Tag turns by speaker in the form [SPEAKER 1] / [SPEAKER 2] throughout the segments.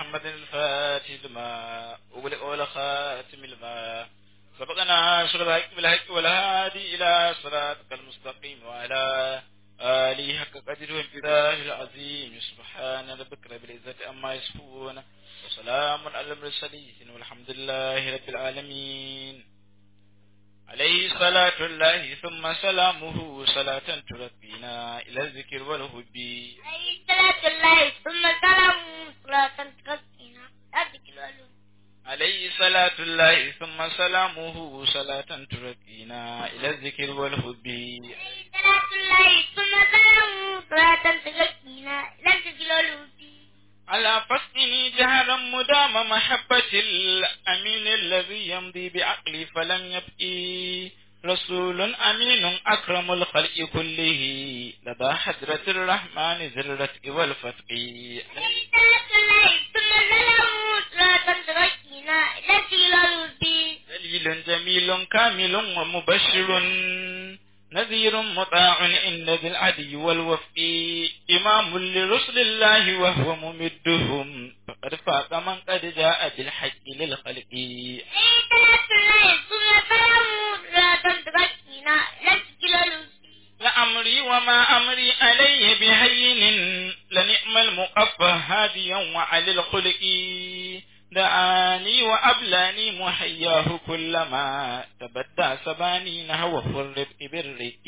[SPEAKER 1] محمد الفاتح لما أغلق والخاتم لما سبقنا أشرب الحق بالحق والهادي إلى صراطك المستقيم وعلى آله حق قدر وامتداه العظيم سبحان ربك رب العزة أما يصفون وسلام على المرسلين والحمد لله رب العالمين عليه صلاة الله ثم سلامه صلاة ترقينا إلى الذكر والهب
[SPEAKER 2] عليه صلاة الله ثم سلام صلاة تغطينا أذكر والهب
[SPEAKER 1] عليه صلاة الله ثم سلامه صلاة ترقينا إلى الذكر والهب
[SPEAKER 2] عليه صلاة الله ثم سلام صلاة تغطينا أذكر والهب
[SPEAKER 1] على فصله جهرا مدام محبة الأمين الذي يمضي بعقلي فلم يبقي رسول أمين أكرم الخلق كله لدى حضرة الرحمن ذي الرتق والفتق
[SPEAKER 2] عليه صلاة الله ثم سلام صلاة تغطينا أذكر والهب
[SPEAKER 1] دليل جميل كامل ومبشر نذير مطاع عند ذي العدي والوفق إمام لرسل الله وهو ممدهم فقد فاق من قد جاء بالحق للخلق
[SPEAKER 2] عليه صلاة الله ثم سلام صلاة تغطينا أذكر والهب
[SPEAKER 1] لأمري وما أمري علي بهين لنعم المقفى هاديا وعلى الخلق دعاني وأبلاني محياه كلما تبدى سباني نهو الرفق بالرق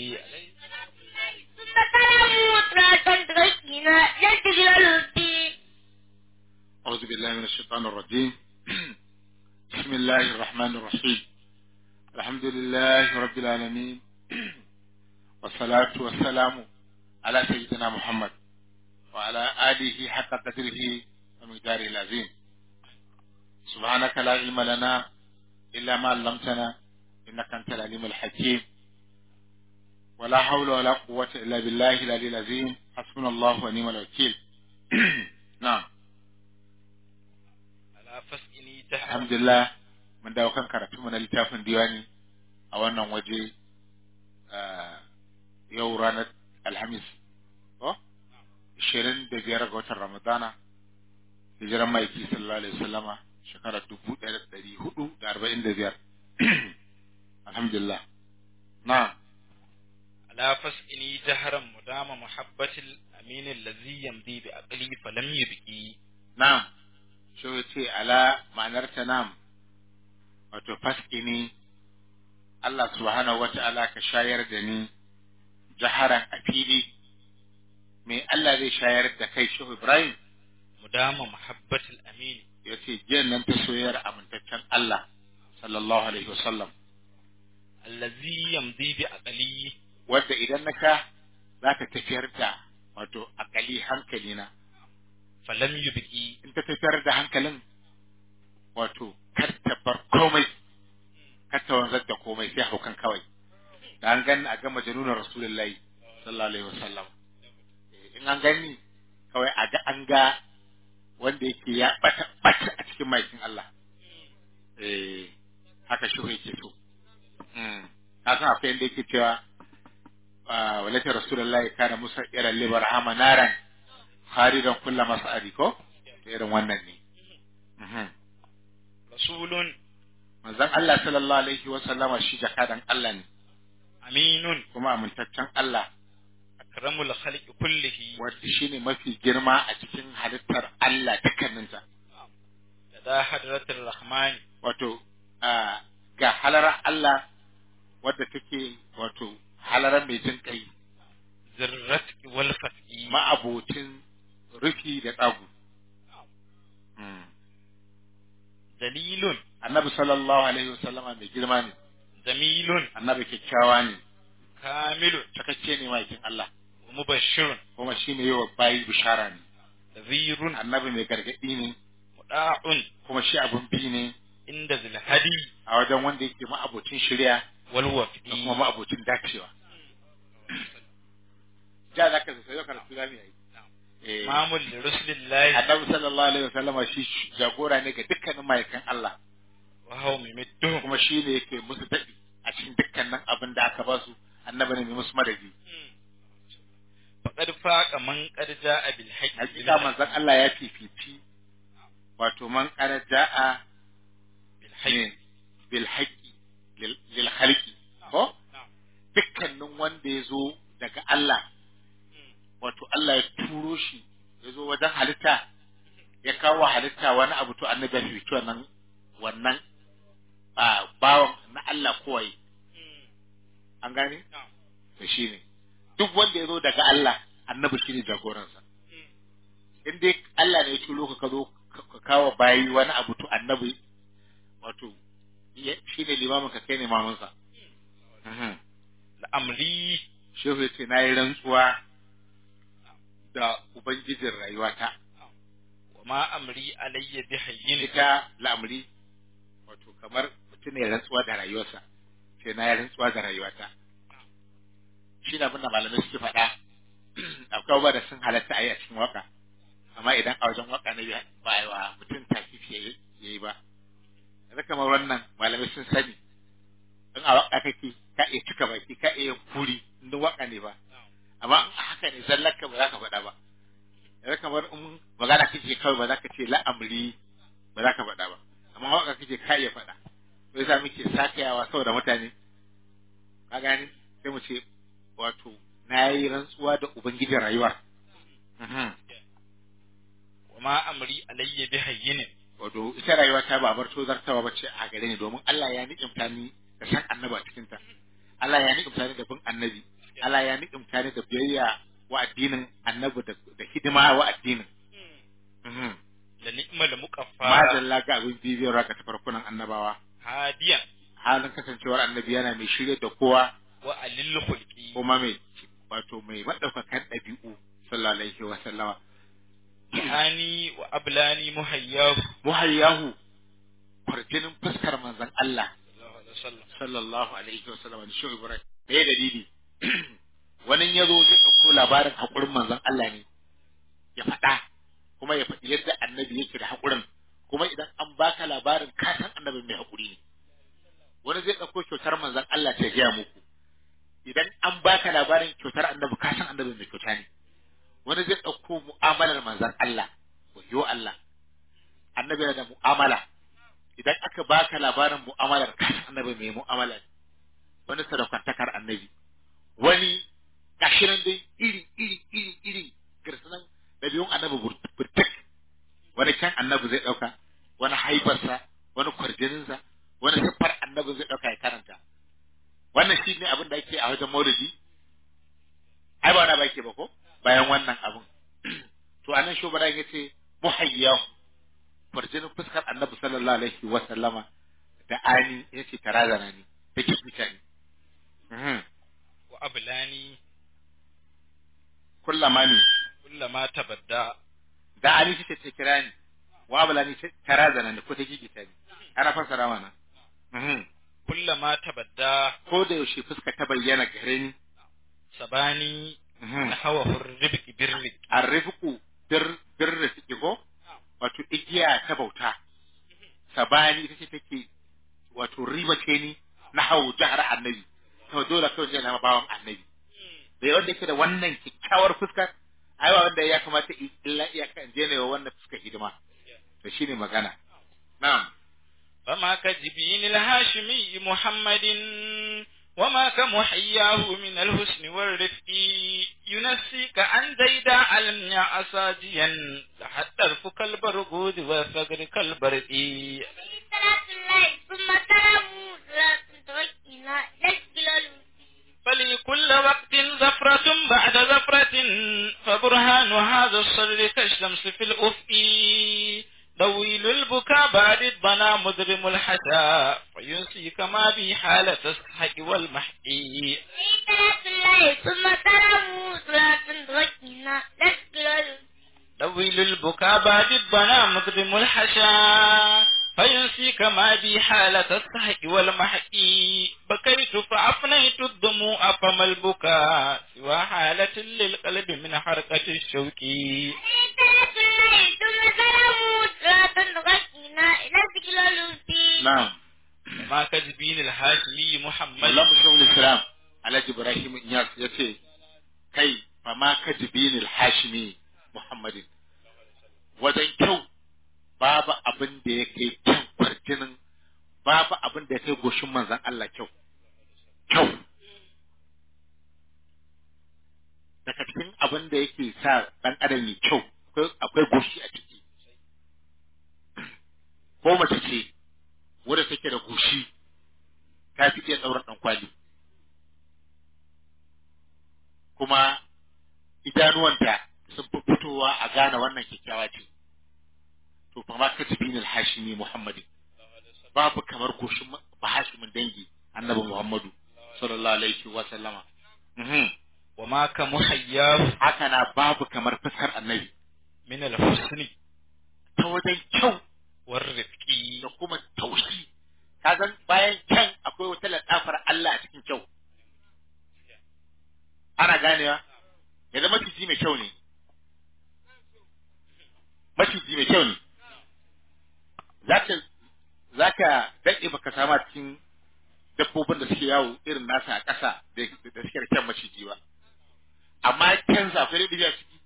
[SPEAKER 2] ثم سلام صلاة تغطينا أذكر والهب
[SPEAKER 3] أعوذ بالله من الشيطان الرجيم بسم الله الرحمن الرحيم الحمد لله رب العالمين والصلاة والسلام على سيدنا محمد وعلى آله حق قدره ومقداره العظيم سبحانك لا علم لنا إلا ما علمتنا إنك أنت العليم الحكيم ولا حول ولا قوة إلا بالله العلي العظيم حسبنا الله ونعم الوكيل نعم
[SPEAKER 1] على فسئني تحت
[SPEAKER 3] alhamdulillah mun dawo kan karatu mu na littafin diwani a wannan waje ah, yau ranar alhamis ko 25 ga watan ramadana hijiran maiki sallallahu alaihi wasallama shekarar 1445 alhamdulillah na
[SPEAKER 1] على فسئني جهرا مدام محبة الأمين الذي يمضي بعقلي فلم يبقي
[SPEAKER 3] na'am shi ya ce ala ma'anar ta nam wato faskini Allah subhanahu wa ta'ala ka shayar da ni jaharan a fili me Allah zai shayar da kai shehu Ibrahim
[SPEAKER 1] مدام محبة الأمين
[SPEAKER 3] ya ce jiyan nan ta soyayyar amintaccen Allah sallallahu alaihi wasallam
[SPEAKER 1] الذي يمضي بعقلي
[SPEAKER 3] wadda idan na ka za ta tafiyar da wato akali hankalina
[SPEAKER 1] فلم يبقي
[SPEAKER 3] in ta tafiyar da hankalin wato kar ta bar komai kar ta wanzar da komai sai haukan kawai da an gani a ga majanunan rasulullahi sallallahu alaihi wasallam Eh, in an gani kawai a ga an ga wanda yake ya bata bata a cikin maikin Allah eh haka shi yake so mm ka san akwai inda yake cewa ah, walata rasulullahi kana musa ira libar amanaran kharidan kulla mas'ari ko irin wannan ne Mhm.
[SPEAKER 1] رسول
[SPEAKER 3] manzon Allah sallallahu alaihi wa sallama shi jakadan Allah ne
[SPEAKER 1] أمين
[SPEAKER 3] kuma amintaccen Allah
[SPEAKER 1] أكرم الخلق كله
[SPEAKER 3] wanda shine mafi girma a cikin halittar Allah dukkaninta
[SPEAKER 1] لدى حضرة الرحمن
[SPEAKER 3] wato ah, ga halarar Allah wadda take wato halarar mai jin kai
[SPEAKER 1] ذرتك والفتح
[SPEAKER 3] ma'abocin rufi da tsagu Mm.
[SPEAKER 1] دليل
[SPEAKER 3] annabi sallallahu alaihi wa sallama mai girma ne
[SPEAKER 1] جميل
[SPEAKER 3] annabi kyakkyawa ne
[SPEAKER 1] كامل
[SPEAKER 3] cikakke ne ma'aikin Allah
[SPEAKER 1] ومبشر
[SPEAKER 3] kuma shine yawa bayi bishara ne
[SPEAKER 1] نذير
[SPEAKER 3] annabi mai gargadi ne
[SPEAKER 1] مطاع
[SPEAKER 3] kuma shi abun bi ne
[SPEAKER 1] عند ذي الهدي
[SPEAKER 3] a wajen wanda yake ma'abocin shirya
[SPEAKER 1] والوفي
[SPEAKER 3] da kuma ma'abocin dacewa. Ja za ka zai yau karatu za mu yi. Eh,
[SPEAKER 1] إمام لرسل الله
[SPEAKER 3] Annabi sallallahu alaihi wasallama shi jagora ne ga dukkanin ma'aikan Allah
[SPEAKER 1] وهو ممدهم
[SPEAKER 3] kuma shi ne yake musu daɗi a cikin dukkanin abin da aka ba su annabi ne mai musu madadi.
[SPEAKER 1] faqad faqa man qad jaa bil haqqi
[SPEAKER 3] hakika manzon Allah ya fifici wato man kana ja'a
[SPEAKER 1] bil hayy
[SPEAKER 3] ne bil haqqi lil lil khalqi ko
[SPEAKER 1] na'am
[SPEAKER 3] dukkanin wanda ya zo daga Allah wato Allah ya turo shi ya zo wajen halitta ya kawo halitta wani abu to annabi ya fi wannan wannan a bawan na Allah kowai an gane
[SPEAKER 1] na'am
[SPEAKER 3] to shine duk wanda ya zo daga Allah annabi shine jagoransa in dai Allah ne ya turo ka ka zo ka- ka kawo bayi wani abu to annabi wato ya- shine limamin ka kai ne mamansa Mhm.
[SPEAKER 1] la'amri
[SPEAKER 3] shehu ya ce na yi rantsuwa da ubangijin rayuwata
[SPEAKER 1] wa ma amri alayya bi hayyin
[SPEAKER 3] ita la'amri wato kamar mutum ne rantsuwa da rayuwarsa sai na yi rantsuwa da rayuwata shi da abinda malamai suke faɗa akwai ba da sun halatta a yi a cikin waka amma idan a wajen waka ne ba a yi wa mutum takifi ya yi ba yanzu kamar wannan malamai sun sani in a waka kake ka iya cika baki ka iya kuri in duk waka ne ba amma in a haka ne zallaka ba za ka faɗa ba yanzu kamar in magana kake kawai ba za ka ce la'amri ba za ka faɗa ba amma waka kake ka iya faɗa to yasa muke sakayawa saboda mutane ka gani sai mu ce wato na yi rantsuwa da ubangijin rayuwar Mhm.
[SPEAKER 1] wa ma amri alayya bi hayyin
[SPEAKER 3] wato ita rayuwa ta ba bar tozartawa ba ce a gare ni domin Allah ya ni'imta ni da san annabi a cikin ta Allah ya ni'imta ni da bin annabi Allah ya ni'imta ni da biyayya wa addinin annabi da da hidima wa addinin Mhm.
[SPEAKER 1] da ni'mal muqaffa
[SPEAKER 3] madalla ga abin bibiyar raka ta farkunan annabawa
[SPEAKER 1] hadiyan
[SPEAKER 3] halin kasancewar annabi yana mai shirye da kowa
[SPEAKER 1] wa alil khulqi
[SPEAKER 3] kuma mai wato mai madaukakan ɗabi'u sallallahu alaihi wa sallama
[SPEAKER 1] ani wa ablani muhayyahu
[SPEAKER 3] muhayyahu farjinin fuskar manzon Allah
[SPEAKER 1] sallallahu alaihi wasallam
[SPEAKER 3] sallallahu alaihi wa sallama da shi Ibrahim da ya dalili wani ya zo zai ɗauko labarin haƙurin manzon Allah ne ya faɗa kuma ya faɗi yadda annabi yake da haƙurin kuma idan an baka labarin ka san annabi mai haƙuri ne wani zai ɗauko kyautar manzon Allah ta gaya muku idan an baka labarin kyautar annabi ka san annabi mai kyauta ne wani zai ɗauko mu'amalar manzon Allah wayo Allah annabi yana da mu'amala idan aka baka labarin mu'amalar ka san annabi mai mu'amala ne wani sadaukantakar annabi wani gashinan dai iri iri iri iri girsunan ɗabi'un annabi burtuk wani kan annabi zai ɗauka wani haibarsa wani kwarjininsa wani siffar annabi zai ɗauka ya karanta wannan shi ne abin da ake a wajen maulidi ai ba wani ba ke ba ko bayan wannan abin to anan shubara ya ce muhayyahu kwarjinin fuskar annabi sallallahu alaihi wa sallama da ani ya ce tarazana ne da kibita ne Mhm.
[SPEAKER 1] wa ablani
[SPEAKER 3] kullama ne
[SPEAKER 1] kullama tabadda
[SPEAKER 3] da ani ce ta kira ni wa abulani ce tarazana ne ko ta gigita ne ana fassara mana Mhm.
[SPEAKER 1] kullama tabadda
[SPEAKER 3] ko da yaushe fuska ta bayyana gare ni
[SPEAKER 1] sabani
[SPEAKER 3] Mhm.
[SPEAKER 1] hawa hurribki birri
[SPEAKER 3] arrifku bir birri suke ko wato igiya ta bauta sabani ita ce take wato riba ce ni na hau jihar annabi to dole kawai zai zama bawan annabi da wanda yake da wannan kyakkyawar fuskar ai ba wanda ya kamata i- illa iyaka in je ne wa wannan fuskar hidima to shine magana na'am
[SPEAKER 1] فما كجبين الهاشمي محمد وما كمحياه من الحسن والرفق ينسيك عن زيداء المنع أساجيا حتى الفك البرغود وفقر كالبرق
[SPEAKER 2] صلاة الله ثم سلامه صلاة توكينا لسجل
[SPEAKER 1] فلكل وقت زفرة بعد زفرة فبرهان هذا الصر كالشمس في الأفق طويل البكاء بعد الضنا مدرم الحسا فينسيك ما بي حالة السحق والمحقي
[SPEAKER 2] صلاة الله ثم سلامه صلاة توكينا لسجل
[SPEAKER 1] طويل البكاء بعد الضنا مدرم الحشا فينسيك ما بي حالة السحق والمحقي بكيت فأفنيت الدموع فما البكاء سوى حالة للقلب من حركة الشوك
[SPEAKER 2] صلاة الله ثم سلامه صلاة توكينا لسجل
[SPEAKER 3] na'am
[SPEAKER 1] ما كذبين الهاشمي محمد
[SPEAKER 3] Maulana Shehul Islam Alhaji Ibrahim Inyas ya ce kai fa ma kajibin al-Hashimi Muhammadin wajen kyau babu abin da ya kai kyan kwarjinin babu abin da ya kai goshin manzan Allah kyau kyau daga cikin abin da yake sa ɗan adam ya kyau akwai akwai goshi a ciki ko mace ce wadda take da goshi ta fi iya ɗaurar ɗan kwali kuma idanuwanta sun fi fitowa a gane wannan kyakkyawa ce to fa ma katibin al-hashimi muhammadin babu kamar goshin bahashimin dangi annabi muhammadu sallallahu alaihi wa sallama mhm
[SPEAKER 1] wa ma ka muhayyahu
[SPEAKER 3] haka na babu kamar fuskar annabi
[SPEAKER 1] min al-husni
[SPEAKER 3] ta wajen kyau
[SPEAKER 1] war rifqi
[SPEAKER 3] da kuma taushi ka san bayan kyan akwai wata ladafar Allah a cikin kyau ana ganewa ya zama maciji mai kyau ne maciji mai kyau ne zaka zaka daɗe baka sama cikin dabbobin da suke yawo irin nasa a ƙasa da da suke da kyan maciji ba amma kyan sa akwai daɗi a ciki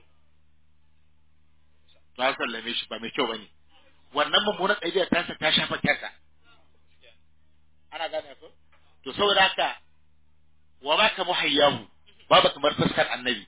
[SPEAKER 3] ta sallame shi ba mai kyau bane wannan mummunan ɗabi'a ta sa ta shafa kyansa ana gane ko to saboda haka wa ma ka muhayyahu babu kamar fuskar annabi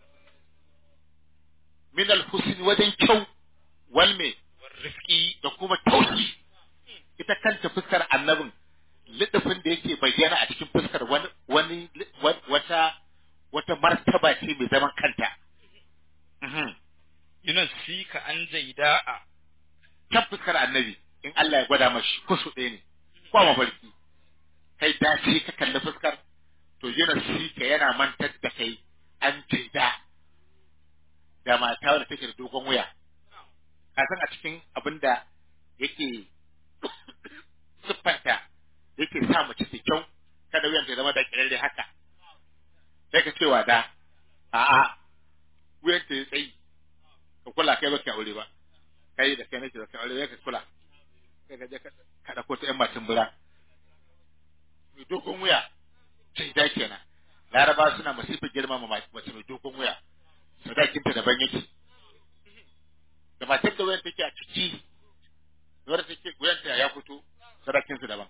[SPEAKER 3] min al-husn wajen kyau wal me
[SPEAKER 1] war rifqi
[SPEAKER 3] da kuma tausi ita kanta fuskar annabin lidafin da yake bayyana a cikin fuskar wani wani wata wata martaba ce mai zaman kanta Mhm.
[SPEAKER 1] yunasika an jaida'a
[SPEAKER 3] kan fuskar annabi in Allah ya gwada mashi kusu ɗaya ne ko mafarki kai dace ka kalli fuskar to yana sika yana mantar da kai an jaida da mata wadda take da dogon wuya ka san a cikin abin da yake siffanta yake sa mace ta kyau kada wuyan ta zama da kirare haka sai ka cewa da a'a wuyan ta ya tsayi ka kula kai baka aure ba kai da kai nake da kai aure ka kula kai ka je ka ka dauko ta yan matan bura mai dogon wuya sai da kenan laraba suna masifin girmama mace mai dogon wuya sadakinta daban yake da matar da wuyan take a ciki da wadda take wuyanta ya fito sadakinsu daban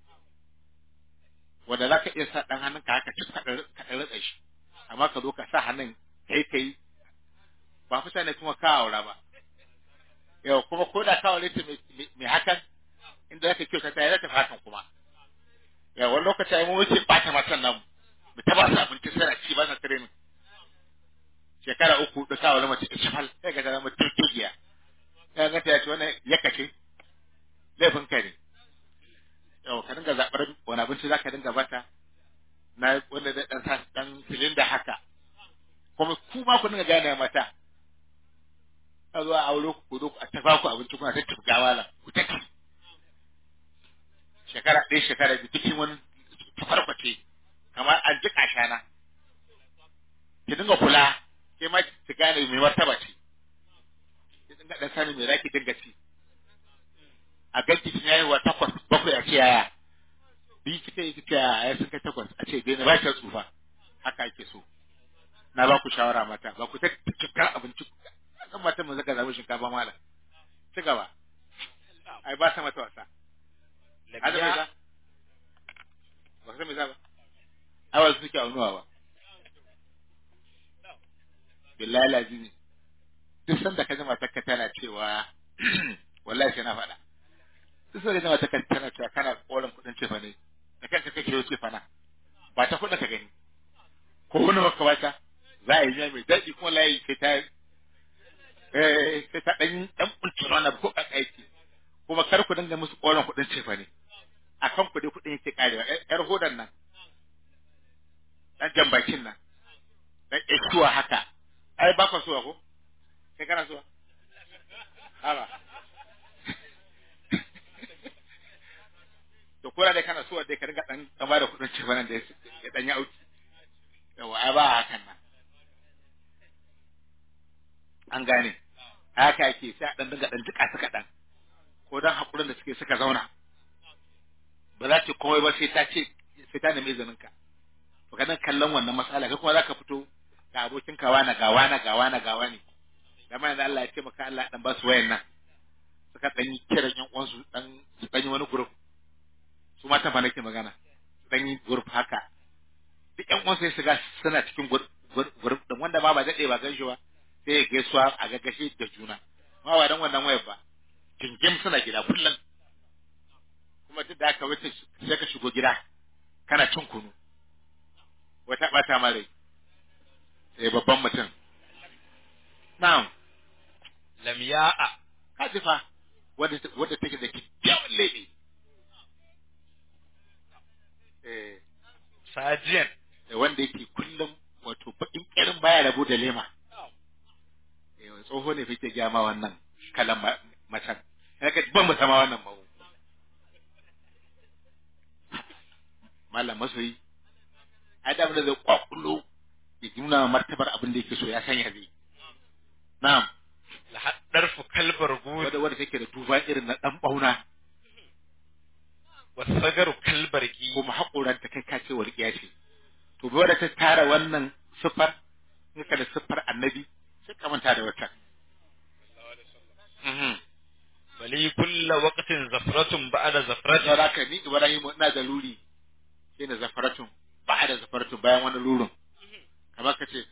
[SPEAKER 3] wanda za ka iya sa ɗan hannunka haka cik ka ɗan ratsa shi amma ka zo ka sa hannun kai kai ba fi ne kuma ka aura ba yau kuma ko da ka aure ta mai hakan inda za ka kyau ta yi zata hakan kuma yau wani lokaci ai mu muke ɓata matan nan mu ta ba su abinci sai ci ba sa training shekara uku da sa wani mace ishafal sai ga ta zama turkiya ya ga ta yace wannan yakace laifin ka ne yau ka dinga zaɓar wani abinci za ka dinga bata na wanda da ɗan sa ɗan silinda haka kuma ku ma ku dinga gane mata a zuwa aure ku zo a tafa ku abinci kuna ta tufgawa la ku ta ci shekara ɗaya shekara biyu cikin wani tafarkwace kamar an jiƙa shana ki dinga kula sai ma ki gane mai martaba ce ki dinga ɗan sani mai zaki dinga ci a ganki kin yayi wa takwas bakwai a ce yaya bi kika yi kika yaya sun kai takwas a ce dai na ba ki tsufa haka ake so na ba ku shawara mata ba ku ta cikar abinci kan matan mu zaka zabi shinkafa mala ci gaba ai ba sa mata wasa hada mai za ba ka san mai za ba ai wasu suke aunuwa ba billahi lazimi duk sanda ka ji matarka tana cewa wallahi sai na faɗa duk sanda ka ji matarka tana cewa kana koren kuɗin cefa ne da kanka kake yau cefa na ba ta kuɗin ka gani ko wani maka bata za a yi miya mai daɗi kuma layi sai ta eh sai ta ɗan ɗan ɓulcin wani ko a aiki kuma kar ku dinga musu koren kuɗin cefa ne a kan kuɗi kuɗin yake karewa ƴar hodan nan ɗan jambakin nan ɗan ƴar haka ai ba ka suwa ko kai kana suwa haba to kora dai kana suwa dai ka dinga dan kama da kudin cefa nan da ya dan ya auki yawa ai ba hakan nan an gane haka yake sai a dan dinga dan jika suka dan ko dan hakurin da suke suka zauna ba za ta komai ba sai ta ce sai ta nemi izinin ka to kana kallon wannan matsala kai kuma zaka fito ga abokin kawa na gawa na gawa na gawa ne da mai da Allah ya ce maka Allah dan ba su wayan nan suka suka dan yi kiran yan uwansu dan su dan yi wani group su mata fa nake magana su dan yi group haka duk yan uwansu sai su ga suna cikin group group din wanda ba ba dade ba gan shi ba sai ya gaisuwa a gaggashe da juna ma ba dan wannan wayar ba jingim suna gida kullum kuma duk da haka wata sai ka shigo gida kana cin kunu wata bata ma rai eh babban mutum na'am
[SPEAKER 1] lam ya'a
[SPEAKER 3] kaji fa wadda wadda take da kyakkyawan lebe eh
[SPEAKER 1] sajiyan
[SPEAKER 3] eh, wanda yake kullum wato bakin kirin baya rabo da lema eh wani tsoho ne fike gaya ma wannan kalan ma- macen haka ban mu sama wannan mawu malam masoyi ai da abin da zai kwakulo ya nuna martabar abin da yake so ya sanya zai na'am
[SPEAKER 1] la haddarfu kalbar gud
[SPEAKER 3] wadda wadda take da duba irin na dan bauna
[SPEAKER 1] wa sagaru kalbar ki
[SPEAKER 3] kuma haƙoranta kai kace walƙiya ce to bai wadda ta tara wannan siffar in ka da siffar annabi sai ka manta da wata Mhm.
[SPEAKER 1] bali kulla waqtin zafratun ba'da
[SPEAKER 3] Saboda
[SPEAKER 1] zafratin
[SPEAKER 3] haka ni Ibrahim ina da luri sai na zafaratun ba da zafaratun bayan wani lurin kamar ka ce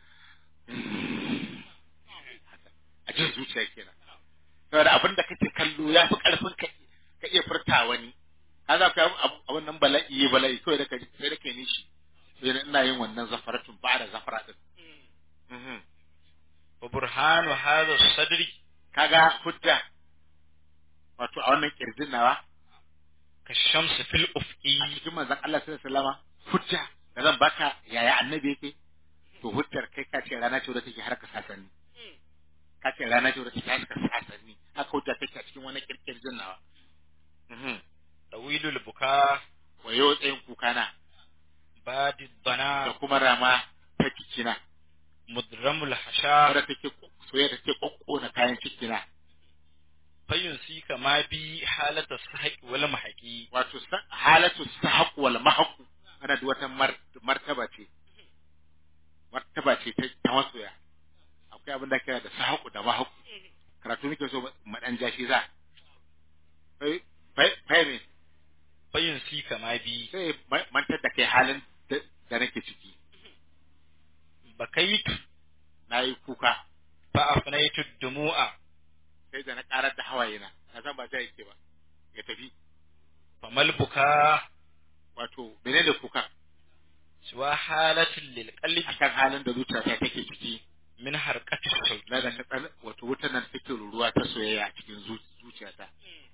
[SPEAKER 3] a jin zuciya kenan saboda abin da kake kallo ya fi karfin ka ka iya furta wani ka za ka a wannan bala'i yi bala'i kawai da ka sai da kai nishi sai na ina yin wannan zafaratun ba da zafara din Mhm.
[SPEAKER 1] wa burhanu hadha sadri
[SPEAKER 3] kaga hujja wato a wannan kirjin nawa
[SPEAKER 1] ka shamsu fil ufqi
[SPEAKER 3] a cikin manzon Allah sallallahu alaihi wasallama hujja da zan baka yaya annabi yake to hujjar kai ka ce rana ce wadda take harka sasanni ka ce rana ce wadda take harka sasanni haka hujja take a cikin wani kirkirjin nawa mhm
[SPEAKER 1] tawilul buka
[SPEAKER 3] wayo tsayin kukana
[SPEAKER 1] badi
[SPEAKER 3] da
[SPEAKER 1] bana
[SPEAKER 3] kuma rama ta cikina
[SPEAKER 1] mudramul hasha
[SPEAKER 3] wadda take soyayya da take kokkona kayan cikina
[SPEAKER 1] fayun si kama bi halata sahaqi wal mahaqi
[SPEAKER 3] wato sa- halatu sahaq wal mahaq ana da wata mar- martaba ce martaba ce ta ta masoya akwai abin da kira da sahaq da mahaq karatu nake so mu dan jashi za fai fai- fai ne
[SPEAKER 1] fayun si kama bi
[SPEAKER 3] sai ma- mantar da kai halin da da nake ciki
[SPEAKER 1] bakaitu
[SPEAKER 3] na yi kuka
[SPEAKER 1] fa afnaytu dumu'a
[SPEAKER 3] sai da na karar da hawaye na na san ba ta yake ba ya tafi
[SPEAKER 1] famal buka
[SPEAKER 3] wato menene kuka
[SPEAKER 1] siwa halatin lil qalbi
[SPEAKER 3] akan halin da zuciyata take ciki
[SPEAKER 1] min harqati shauki
[SPEAKER 3] na da ta tsan wato wutar nan take ruruwa ta soyayya a cikin zu- zuciyata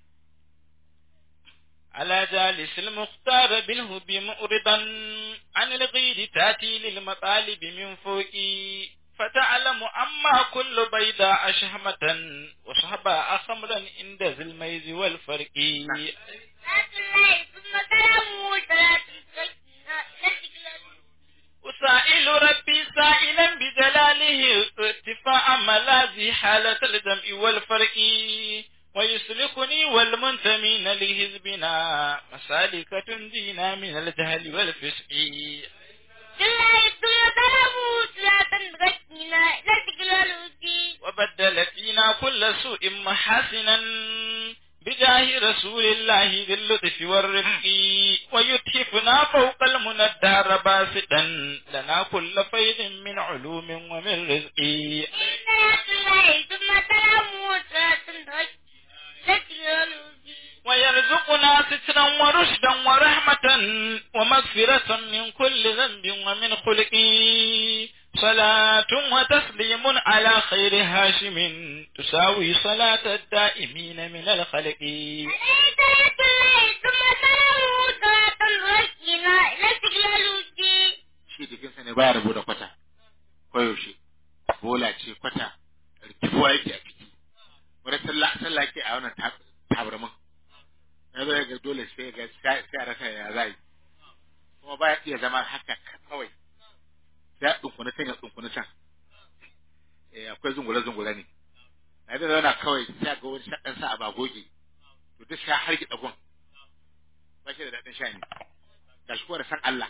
[SPEAKER 1] على جالس المختار بالهب مؤرضا عن الغير تاتي للمطالب من فوقي فتعلم أما كل بيضاء شهمة وصحباء خمرا عند ذي الميز والفرق
[SPEAKER 2] صلاة الله ثم سلامه صلاة تزكينا إلى استقلال
[SPEAKER 1] أسائل ربي سائلا بجلاله ارتفاع ملاذي حالة الجمع والفرق ويسلكني والمنتمين لحزبنا مسالك تنجينا من الجهل والفسق
[SPEAKER 2] بالله ثم سلامه صلاة تزكينا إلى استقلال وجهي
[SPEAKER 1] وبدل فينا كل سوء محاسنا بجاه رسول الله ذي اللطف والرفق ويتحفنا فوق المنى الدهر باسطا لنا كل فيض من علوم ومن رزق
[SPEAKER 2] صلاة الله ثم سلامه صلاة تزكينا إلى استقلال وجهي
[SPEAKER 1] ويرزقنا سترا ورشدا ورحمة ومغفرة من كل ذنب ومن خلق صلاة وتسليم على خير هاشم تساوي صلاة الدائمين من الخلق
[SPEAKER 2] عليه صلاة الله ثم سلامه صلاة تزكينا إلى استقلال وجهي
[SPEAKER 3] shi jikinsa ne baya rabu da kwata koyaushe bola ce kwata rikifuwa yake a ciki wani sallah sallah ke a wannan tab- tabarmin na zo ga dole sai ga sai sai a rasa ya zai kuma baya iya zama haka kawai sai a dunkuna can ya dunkuna can eh akwai zungule zungule ne na da zauna kawai sai a ga wani shaɗan sa a bagoge to duk sha har ki dagon ba shi da daɗin sha ne ga shi kuwa da san Allah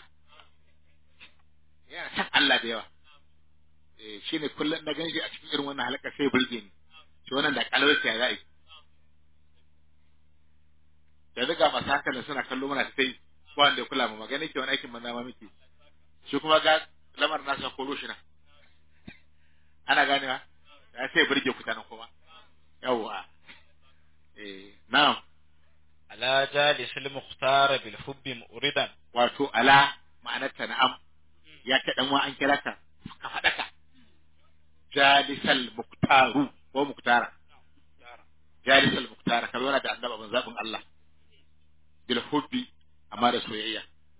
[SPEAKER 3] yana san Allah da yawa eh shine kullum na ganshi a cikin irin wannan halaka sai burge ni shi wannan da kalawar ya za'i haka nan suna kallo mana sai ba wanda ya kula mu magana ke wani aikin manza ma muke shi kuma ga lamar nasa koro shi na ana ganewa ya sai burge ku tanan kuma yawwa eh na'am
[SPEAKER 1] ala jalisil mukhtar bil hubbi muridan
[SPEAKER 3] wato ala ma'anarta na'am ya ta dan wa an kira ka ka faɗa ka jalisal muktaru ko muktara jalisal muktara ka zauna da annaba ban zabin Allah bil hubbi amma da soyayya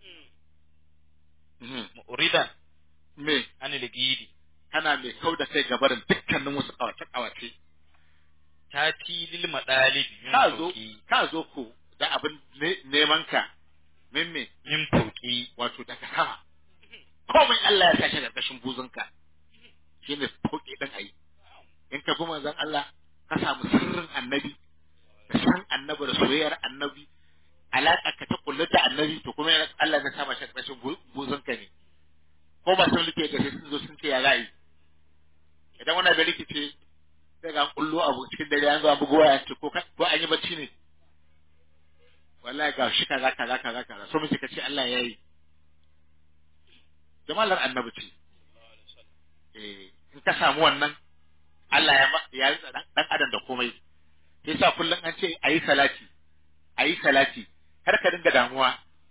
[SPEAKER 3] Mhm.
[SPEAKER 1] muridan
[SPEAKER 3] me
[SPEAKER 1] an ligidi
[SPEAKER 3] kana mai kau da kai gabarin dukkanin wasu kawace kawace
[SPEAKER 1] tati lil madalib min
[SPEAKER 3] ka zo
[SPEAKER 1] fawqi
[SPEAKER 3] ka zo ko da abin ne- neman ka min me
[SPEAKER 1] min fawqi
[SPEAKER 3] wato daga sama komai Allah ya tashi karkashin buzunka shine fauke din ayi in ka bi manzon Allah ka samu sirrin annabi ka san annabi da soyayyar annabi alaƙa ka ta kullu da annabi to kuma yana- Allah ya sama shi karkashin bu- buzunka ne ko ba sun rike ga sai sun zo sun ce ya za'i idan wani bai rikice sai ga an kullo abu cikin dare an zo an bugo waya ce ko ka- ko an yi bacci ne wallahi ga shi kaza kaza kaza kaza so muke kace Allah ya yi jamalar annabi ce eh in ka samu wannan Allah ya ma- ya yi dan dan adam da komai sai sa kullun an ce ayi salati ayi salati har ka dinga damuwa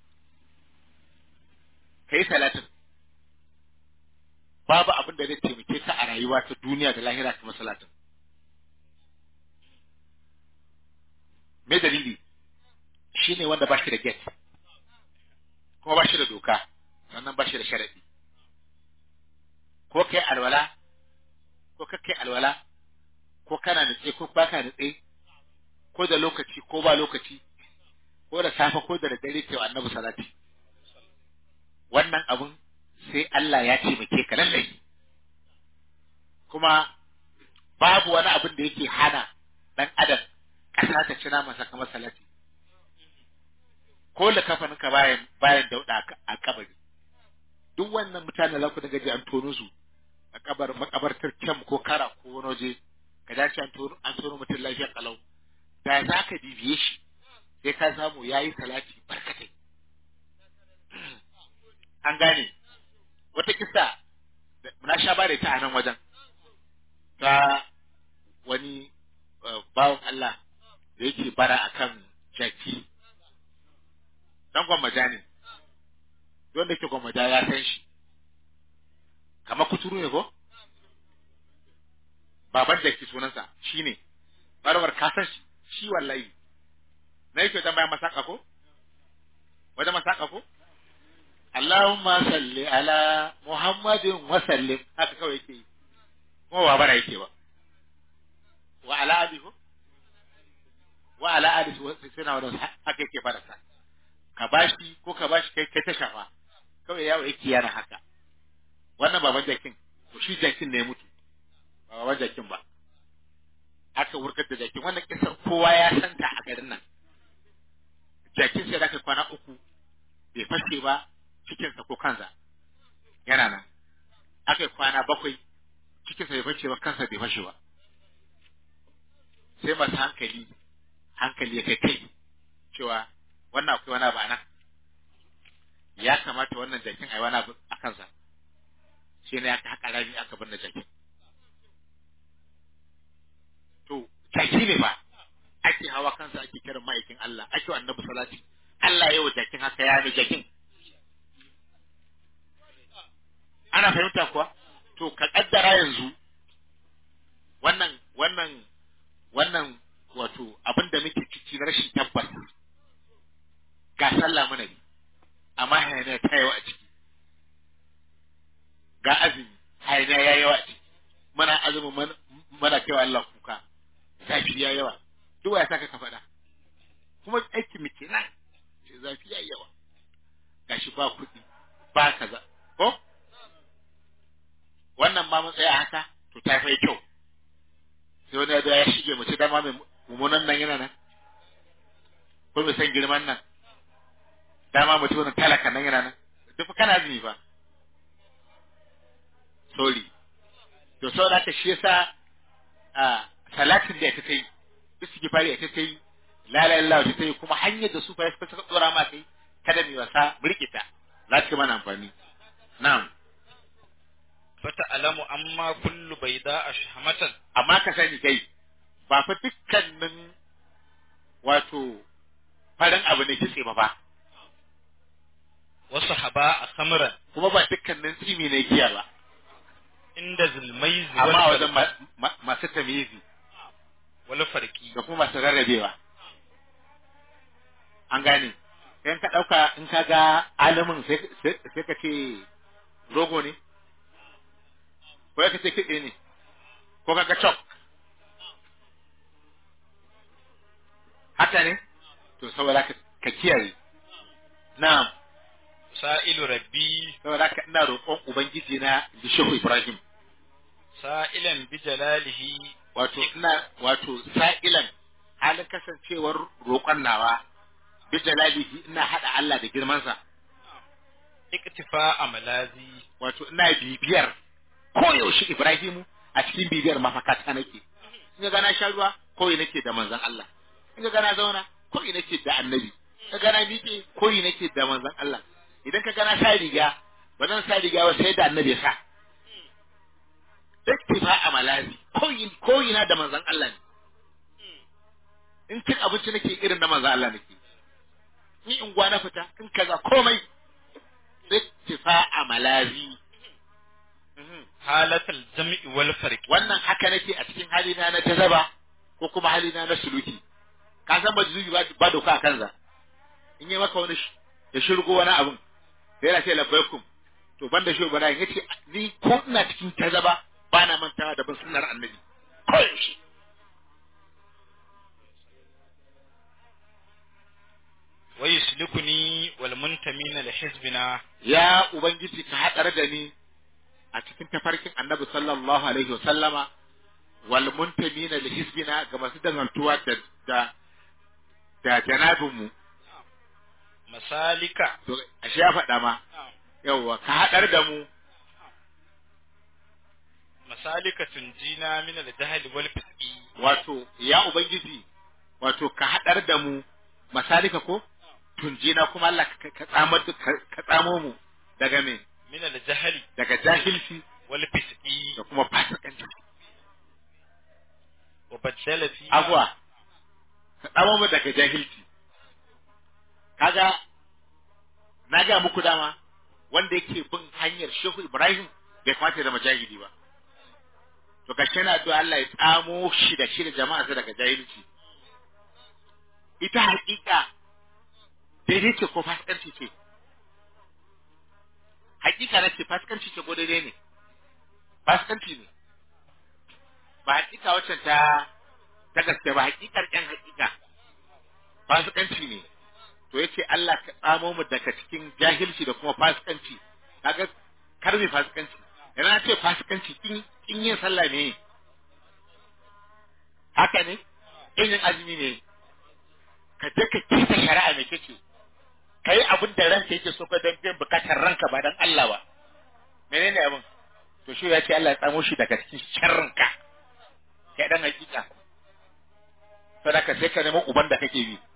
[SPEAKER 3] kai salatin babu abin da zai taimake ka a rayuwa ta duniya da lahira kamar salatin me dalili shine wanda ba shi da gate kuma ba shi da doka sannan ba shi da sharadi ko kai alwala ko ka kai alwala ko kana nutse ko baka nutse ko da lokaci ko ba lokaci ko da safe ko da dare kai wa annabi salati wannan abun sai Allah ya taimake ka lallai kuma babu wani abin da yake hana dan adam kasa ta cina masa kamar salati ko da kafanin ka bayan bayan dauda a kabari duk wannan mutane za ku daga ji an tono su a kabar makabartar kyam ko kara ko wani waje ka dace an tono an tono mutum lafiya kalau da za ka bibiye shi sai ka samu yayi salati barkatai an gane wata kisa da- na sha bare ta a nan wajen ta wani uh, bawan Allah da yake bara akan jaki dan gwammaja ne wanda ke gwammaja ya san shi kamar kuturu ne ko baban jaki sunansa shi ne barbar ka san shi shi wallahi na yake wajen bayan masaka ko wajen masaka ko Allahumma salli ala Muhammadin wa sallim haka kawai yake yi kuma ba bara yake ba wa ala ali ko wa ala ali sai suna wannan haka yake fara sa ka bashi ko ka bashi kai kai ta shafa kawai yawo yake yana haka wannan baban jakin to shi jakin ne ya mutu ba baban jakin ba aka wurgar da jakin wannan kisar kowa ya santa a garin nan jakin sai da aka kwana uku bai fashe ba cikinsa ko kansa yana nan aka yi kwana bakwai cikinsa bai fashe ba kansa bai fashe ba sai masu hankali hankali ya kai kai cewa wannan akwai wani abu a nan ya kamata wannan jakin a yi wani abu a kansa shi ne aka haƙa rami aka bar da jakin to jaki ne ba ake hawa kansa ake kiran ma'aikin Allah ake wa annabi salati Allah ya wa jakin haka ya ne jakin ana fahimta kuwa to ka kaddara yanzu wannan wannan wannan wato abin da muke ciki na rashin tabbas ga sallah mana ne amma hayaniya ta yawa a ciki ga azumi hayaniya ya yawa a ciki mana azumin mana kaiwa Allah kuka zafi ya yawa duk ya saka ka faɗa kuma aiki mu kenan ce zafi ya yawa gashi ba kuɗi ba kaza ko wannan ma mun tsaya haka to ta fai kyau sai wani ya ya shige mace dama mai mummunan nan yana nan ko mai san girman nan dama mutum wani talaka nan yana nan duk kana azumi ba sorry to sau da shi yasa a salatin da ita ta yi istighfari ita ta yi la ilaha illallah ta yi kuma hanyar da su fa suka dora ma kai kada mu wasa mu rike ta za ta mana amfani na'am
[SPEAKER 1] fata'lamu amma kullu bayda ashhamatan
[SPEAKER 3] amma ka sani kai ba fa dukkanin wato farin abu ne kitse ba ba
[SPEAKER 1] wa sahaba khamran
[SPEAKER 3] kuma ba dukkanin tsimi ne giya ba
[SPEAKER 1] inda zulmaiz
[SPEAKER 3] amma a
[SPEAKER 1] wal
[SPEAKER 3] wajen ma- ma- masu tamizi
[SPEAKER 1] wal farqi
[SPEAKER 3] da kuma masu rarrabewa an gane in ka ɗauka in ka ga alamin sai sai- sai ka ce rogo ne ko ka ce kiɗe ne ko ka ga chok haka ne to saboda ka ka kiyaye na'am
[SPEAKER 1] sa'ilu rabbi
[SPEAKER 3] saboda ka ina roƙon ubangiji na da shehu ibrahim
[SPEAKER 1] sa'ilan bi jalalihi
[SPEAKER 3] wato ina wato sa'ilan halin kasancewar roƙon nawa bi jalalihi ina hada Allah da girmansa
[SPEAKER 1] iktifa amalazi
[SPEAKER 3] wato ina bibiyar koyaushe Ibrahimu a cikin bibiyar mafakata nake in ga gana sha ruwa koyi nake da manzon Allah in ga gana zauna koyi nake da annabi in ga gana miƙe koyi nake da manzon Allah idan ka gana sa riga ba zan sa riga ba sai da annabi ya sa iktifa amalazi koyi koyi na da manzon Allah ne in cin abinci nake irin na manzon Allah nake ni in gwana fita in kaza komai iktifa amalazi
[SPEAKER 1] halatal jam'i wal farqi
[SPEAKER 3] wannan haka nake a cikin halina na jazaba ko kuma halina na suluki ka san majzubi ba ba doka a kansa in yi maka wani sh- ya shirgo wani abun sai yana ce labbaikum to banda shi bara yace ni ko ina cikin jazaba ba na mantawa da bin sunnar annabi ko yaushe
[SPEAKER 1] wa yuslikuni wal muntamina li hizbina
[SPEAKER 3] ya ubangiji ka hadar da ni a cikin tafarkin annabi sallallahu alaihi wa sallama wal muntamina li hizbina ga masu dangantuwa da da da janabinmu
[SPEAKER 1] masalika
[SPEAKER 3] to ashe ya faɗa ma yawwa ka haɗar da mu
[SPEAKER 1] masalika tunjina min al jahl wal fisqi
[SPEAKER 3] wato ya ubangiji wato ka haɗar da mu masalika ko tunjina kuma Allah ka ka tsamar da- ka ka tsamo mu daga me
[SPEAKER 1] min al jahl
[SPEAKER 3] daga jahilci
[SPEAKER 1] wal fisqi
[SPEAKER 3] da kuma fasikanci
[SPEAKER 1] wa badala fi
[SPEAKER 3] abuwa ka tsamo mu daga jahilci kaga na ga muku dama wanda yake bin hanyar Shehu Ibrahim bai kamata ya zama jahili ba to gashi na addu'a Allah ya tsamo shi da shi da jama'a daga jahilci ita hakika daidai ce ko fasikanci ce hakika na ce fasikanci ce ko daidai ne fasikanci ne ba hakika wacce ta ta gaske ba hakikar yan hakika fasikanci ne to yace Allah ka tsamo mu daga cikin jahilci da kuma fasikanci kaga kar mai fasikanci yana na ce fasikanci kin kin yin sallah ne haka ne kin yin azumi ne ka je ka kisa shari'a mai kake kai abin da ranka yake so ka dan biyan bukatar ranka ba dan Allah ba menene abin to shi ya ce Allah ya tsamo shi daga cikin sharrinka kai dan hakika sadaka sai ka nemo uban da kake bi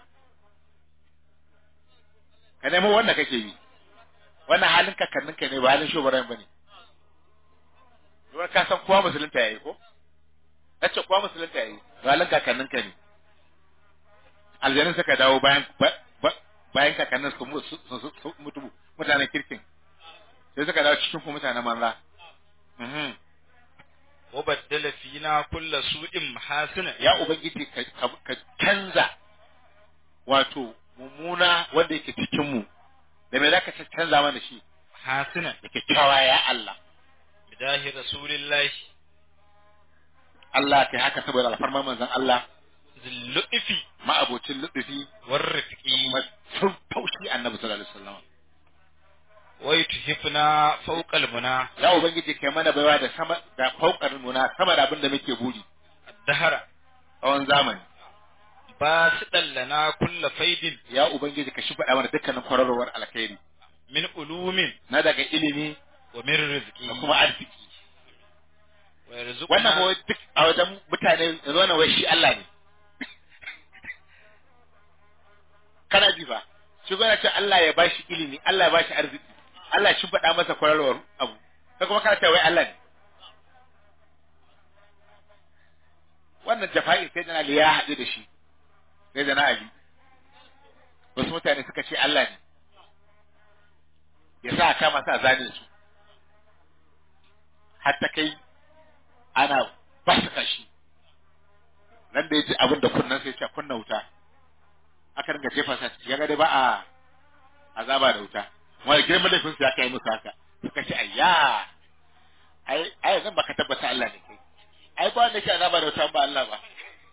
[SPEAKER 3] ka nemo wanda kake bi wannan halin kakannin ka ne ba halin shugaban bane Ruwa ka san kowa musulunta yayi ko nace kowa musulunta yayi ba halin kakannin ka ne aljanun suka dawo bayan ba- ba- bayan kakannin su mu- su- su- su mutu mutanen kirkin sai suka dawo cikin ku mutanen manza Mhm.
[SPEAKER 1] wa badala fina kullu su'in mahasina
[SPEAKER 3] ya ubangiji ka, ka, ka canza wato mummuna wanda yake cikin mu da me zaka canza mana shi
[SPEAKER 1] hasina
[SPEAKER 3] da kyakkyawa ya Allah
[SPEAKER 1] bidahi rasulillahi
[SPEAKER 3] Allah kai haka saboda alfarmar manzon Allah
[SPEAKER 1] zillufi
[SPEAKER 3] ma'abocin lutufi
[SPEAKER 1] war
[SPEAKER 3] da
[SPEAKER 1] rifqi
[SPEAKER 3] kuma sun taushi annabi sallallahu alaihi wasallam
[SPEAKER 1] wa yuthifna fawqa al-muna
[SPEAKER 3] ya ubangiji kai mana baiwa da sama da faukar muna sama da abin da muke buri
[SPEAKER 1] ad-dahra
[SPEAKER 3] tsawon zamani
[SPEAKER 1] basidan lana kullu faidin
[SPEAKER 3] ya ubangiji ka shi faɗa mana dukkanin kwararowar alkhairi
[SPEAKER 1] min ulumin
[SPEAKER 3] na daga ilimi
[SPEAKER 1] wa min rizqi
[SPEAKER 3] da kuma arziki
[SPEAKER 1] wa
[SPEAKER 3] wannan
[SPEAKER 1] yarzuquna
[SPEAKER 3] ba wai duk a wajen mutane yanzu wannan wai shi Allah ne ji fa shi gona ce Allah ya bashi ilimi Allah ya bashi arziki Allah ya shimfiɗa masa kwararwar abu kai kuma kana cewa wai Allah ne wannan jafa'in sai dana Ali ya haɗu da shi sai dana Ali wasu mutane suka ce Allah ne ya sa a kama sa zanin su har ta kai ana ba su kashi nan da ya ji abin da kunnan sai ce kunna wuta aka ringa jefa sa ciki ya ga dai ba a azaba da wuta wani girman laifin su ya kai musu haka suka ce ayya ai ai zan baka tabbata Allah ne kai ai ba wanda ke azaba da wuta ba Allah ba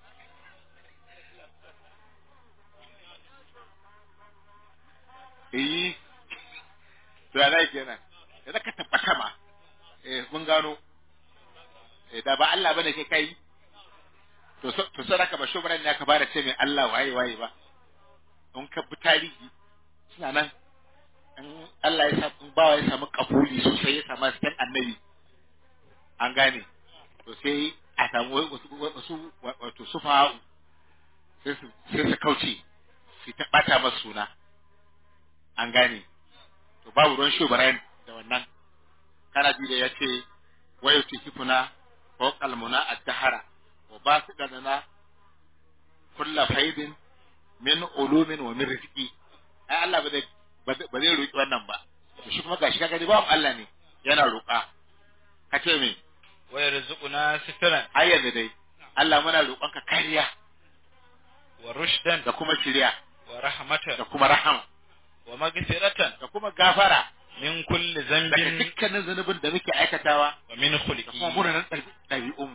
[SPEAKER 3] eh to ya zai kenan da ka tabbata ma eh mun gano eh da ba Allah bane ke kai to so to sai ka ba shugaban ne ka fara ce mai Allah waye waye ba in ka bi tarihi suna nan in Allah ya samu bawa ya samu kabuli sosai ya samu cikin annabi an gane to sai a samu wasu wato sufa sai su sai su kauce su ta bata masa suna an gane to babu ruwan shugaban da wannan kana ji da ya ce wayo tikifuna ko kalmuna ad-dahara wa basidana kullu faidin min ulumin wa min rizqi ai Allah ba zai ba zai roki wannan ba to shi kuma gashi kaga ni ba Allah ne yana roƙa ka ce me
[SPEAKER 1] wa yarzuquna sitran
[SPEAKER 3] har yanzu dai Allah muna roƙonka kariya
[SPEAKER 1] wa rushdan
[SPEAKER 3] da kuma shiriya
[SPEAKER 1] wa rahmatan
[SPEAKER 3] da kuma rahama
[SPEAKER 1] wa maghfiratan
[SPEAKER 3] da kuma gafara
[SPEAKER 1] min kulli
[SPEAKER 3] daga
[SPEAKER 1] zambin
[SPEAKER 3] dukkanin zunubin da muke aikatawa
[SPEAKER 1] wa min
[SPEAKER 3] da
[SPEAKER 1] khulqi
[SPEAKER 3] kuma munanan ɗabi'unmu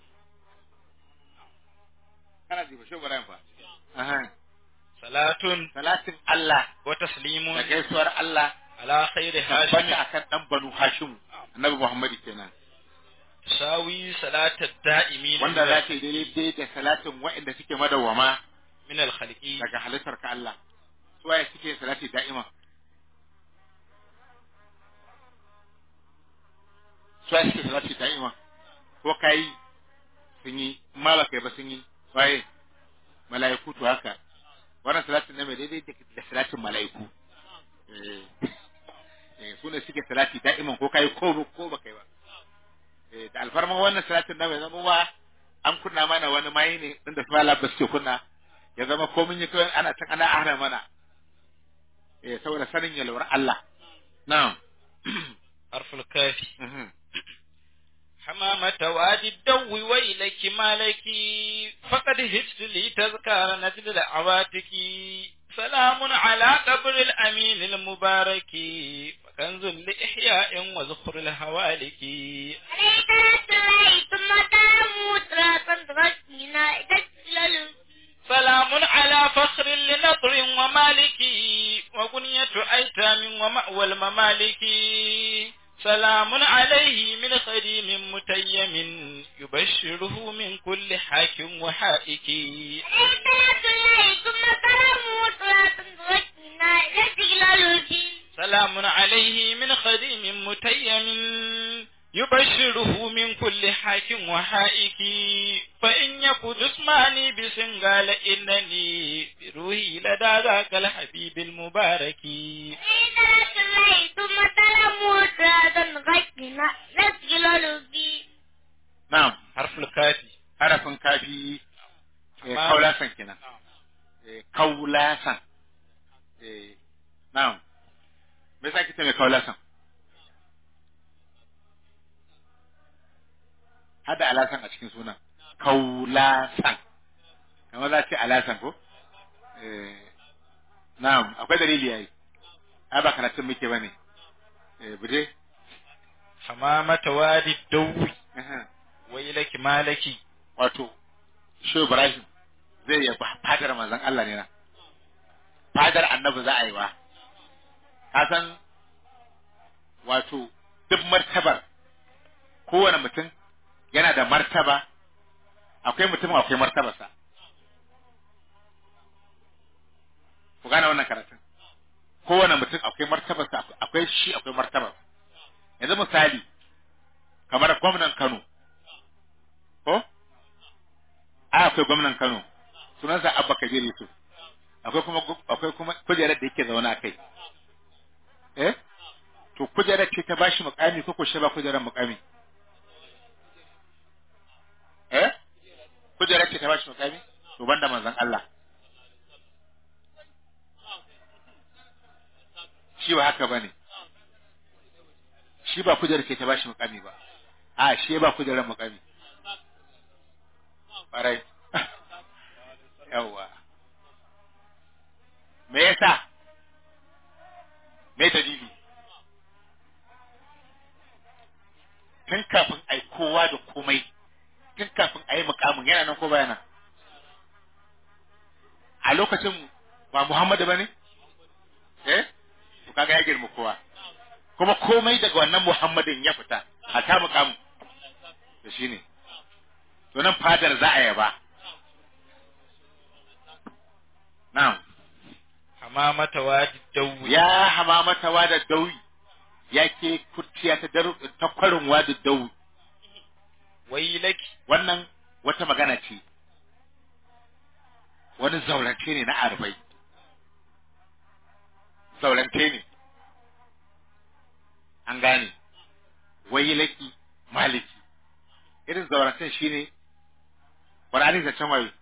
[SPEAKER 3] kana ji ba shi bara fa aha
[SPEAKER 1] salatun
[SPEAKER 3] salatin Allah
[SPEAKER 1] wa taslimun
[SPEAKER 3] da gaisuwar Allah
[SPEAKER 1] ala khairi hashim
[SPEAKER 3] tabbata akan dan banu Hashim annabi Muhammad kenan
[SPEAKER 1] sawi salatat da'imin
[SPEAKER 3] wanda za ta yi daidai da salatin waɗanda suke madawwama
[SPEAKER 1] min al khalqi
[SPEAKER 3] daga halittar ka Allah su waye suke salati da'ima su waye suke salati da'ima ko kai sun yi ma ba kai ba sun yi waye mala'iku to haka wannan salatin ne mai daidai da salatin mala'iku eh eh su ne suke salati da'iman ko kai ko ko ba kai ba eh da alfarman wannan salatin na mai zama wa an kunna mana wani mai ne inda su mala ba suke kunna ya zama ko mun yi kawai ana can ana ahra mana eh saboda sanin yalwar Allah na'am
[SPEAKER 1] harful kafi
[SPEAKER 3] Mhm.
[SPEAKER 1] حمامة وادي الدو ويلك مالك فقد هجت لي تذكار نجد العواتك سلام على قبر الأمين المبارك وكنز لإحياء وزخر الهوالك
[SPEAKER 2] عليك رسول ثم تموت راسا تغشينا تجلل
[SPEAKER 1] سلام على فخر لنطر ومالك وبنية أيتام ومأوى الممالك سلام عليه من خديم متيم يبشره من كل حاكم وحائك
[SPEAKER 2] عليك رسول ثم تموت راسا تغشينا تجلل
[SPEAKER 1] سلام عليه من خديم متيم يبشره من كل حاكم وحائك فإن يك جسماني بسنغال إنني بروحي لدى ذاك الحبيب المبارك
[SPEAKER 2] عليك رسول ثم تموت راسا تغشينا تجلل
[SPEAKER 3] na'am
[SPEAKER 1] حرف الكافي
[SPEAKER 3] harafin kafi eh,
[SPEAKER 1] Amma-
[SPEAKER 3] kaulasan kenan eh, kaulasan eh, na'am me yasa kike mai kaulasan hada alasan a cikin sunan kaulasan kamar za ce alasan ko eh, na'am akwai dalili yayi ai ba karatun muke bane eh bude
[SPEAKER 1] حمامة وادي الدو
[SPEAKER 3] Aha.
[SPEAKER 1] ويلك مالكي
[SPEAKER 3] wato shi Ibrahim zai yabi fadar manzon Allah ne na fadar annabi za a yi wa ka san wato duk martabar kowane mutum yana da martaba akwai mutum akwai martabarsa ku gane wannan karatun kowane mutum akwai martabarsa akwai shi akwai martabarsa yanzu misali kamar gwamnan Kano ko a akwai gwamnan Kano sunansa Abba Kabir Yusuf akwai kuma akwai kuma kujerar da yake zaune a kai eh to kujerar ce ta bashi mukami ko ko shi ba kujerar mukami eh kujerar ce ta bashi mukami to banda manzon Allah shi ba haka bane shi ba kujerar ce ta bashi mukami ba a shi ba kujerar mukami ƙwarai yawwa me yasa me dalili tun kafin ai kowa da komai tun kafin a yi mukamin yana nan ko baya nan a lokacin ba Muhammadu ba ne? eh to kaga ya girma kowa kuma komai daga wannan Muhammadin ya fita a ta mukamin da shi ne to nan fadar za a yaba na'am
[SPEAKER 1] hamamata wadi dawi
[SPEAKER 3] ya hamamata wada dawi ya ke kurciya ta dar ta kwarin wada dawi
[SPEAKER 1] wailaki
[SPEAKER 3] wannan wata magana ce wani zaurance ne na arbai zaurance ne an gane wailaki maliki irin zaurancen shine Qur'ani da can waye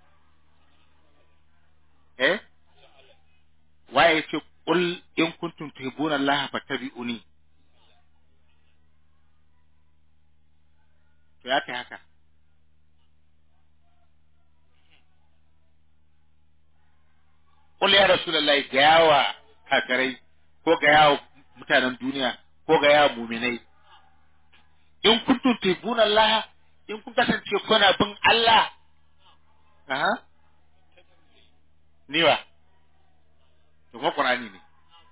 [SPEAKER 3] eh waye yace qul in kuntum tuhibbuna Allah fattabi'uni to ya kai haka qul ya rasulullahi ga yawa kakarai ko ga yawa mutanen duniya ko ga yawa muminai in kuntum tuhibbuna Allah in kun kasance kuna bin Allah aha niwa to kuma Qur'ani ne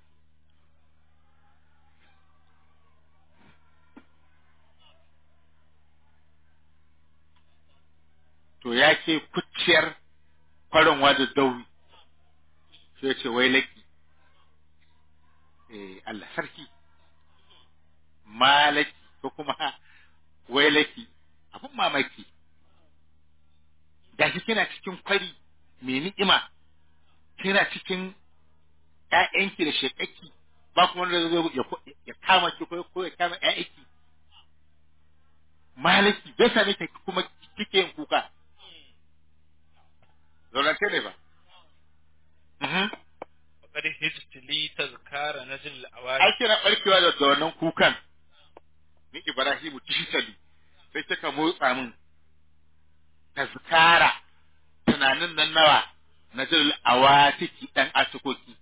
[SPEAKER 3] to ya ke kuciyar farin wada dauri sai ce wai laki eh Allah sarki malaki ko kuma wai laki abin mamaki gashi kina cikin kwari mai ni'ima kina cikin ƴaƴanki da shekaki ba kuma wanda zai ya ya kama ki ko ko ya kama ƴaƴanki malaki bai same ki kuma kike yin kuka zaurance ne ba Mhm.
[SPEAKER 1] faqad hijtili tazkara najl
[SPEAKER 3] ai
[SPEAKER 1] awadi
[SPEAKER 3] kina barkewa da da wannan kukan ni Ibrahimu digitally sai kika motsa min tazkara tunanin nan nawa na jil awatiki dan atukoki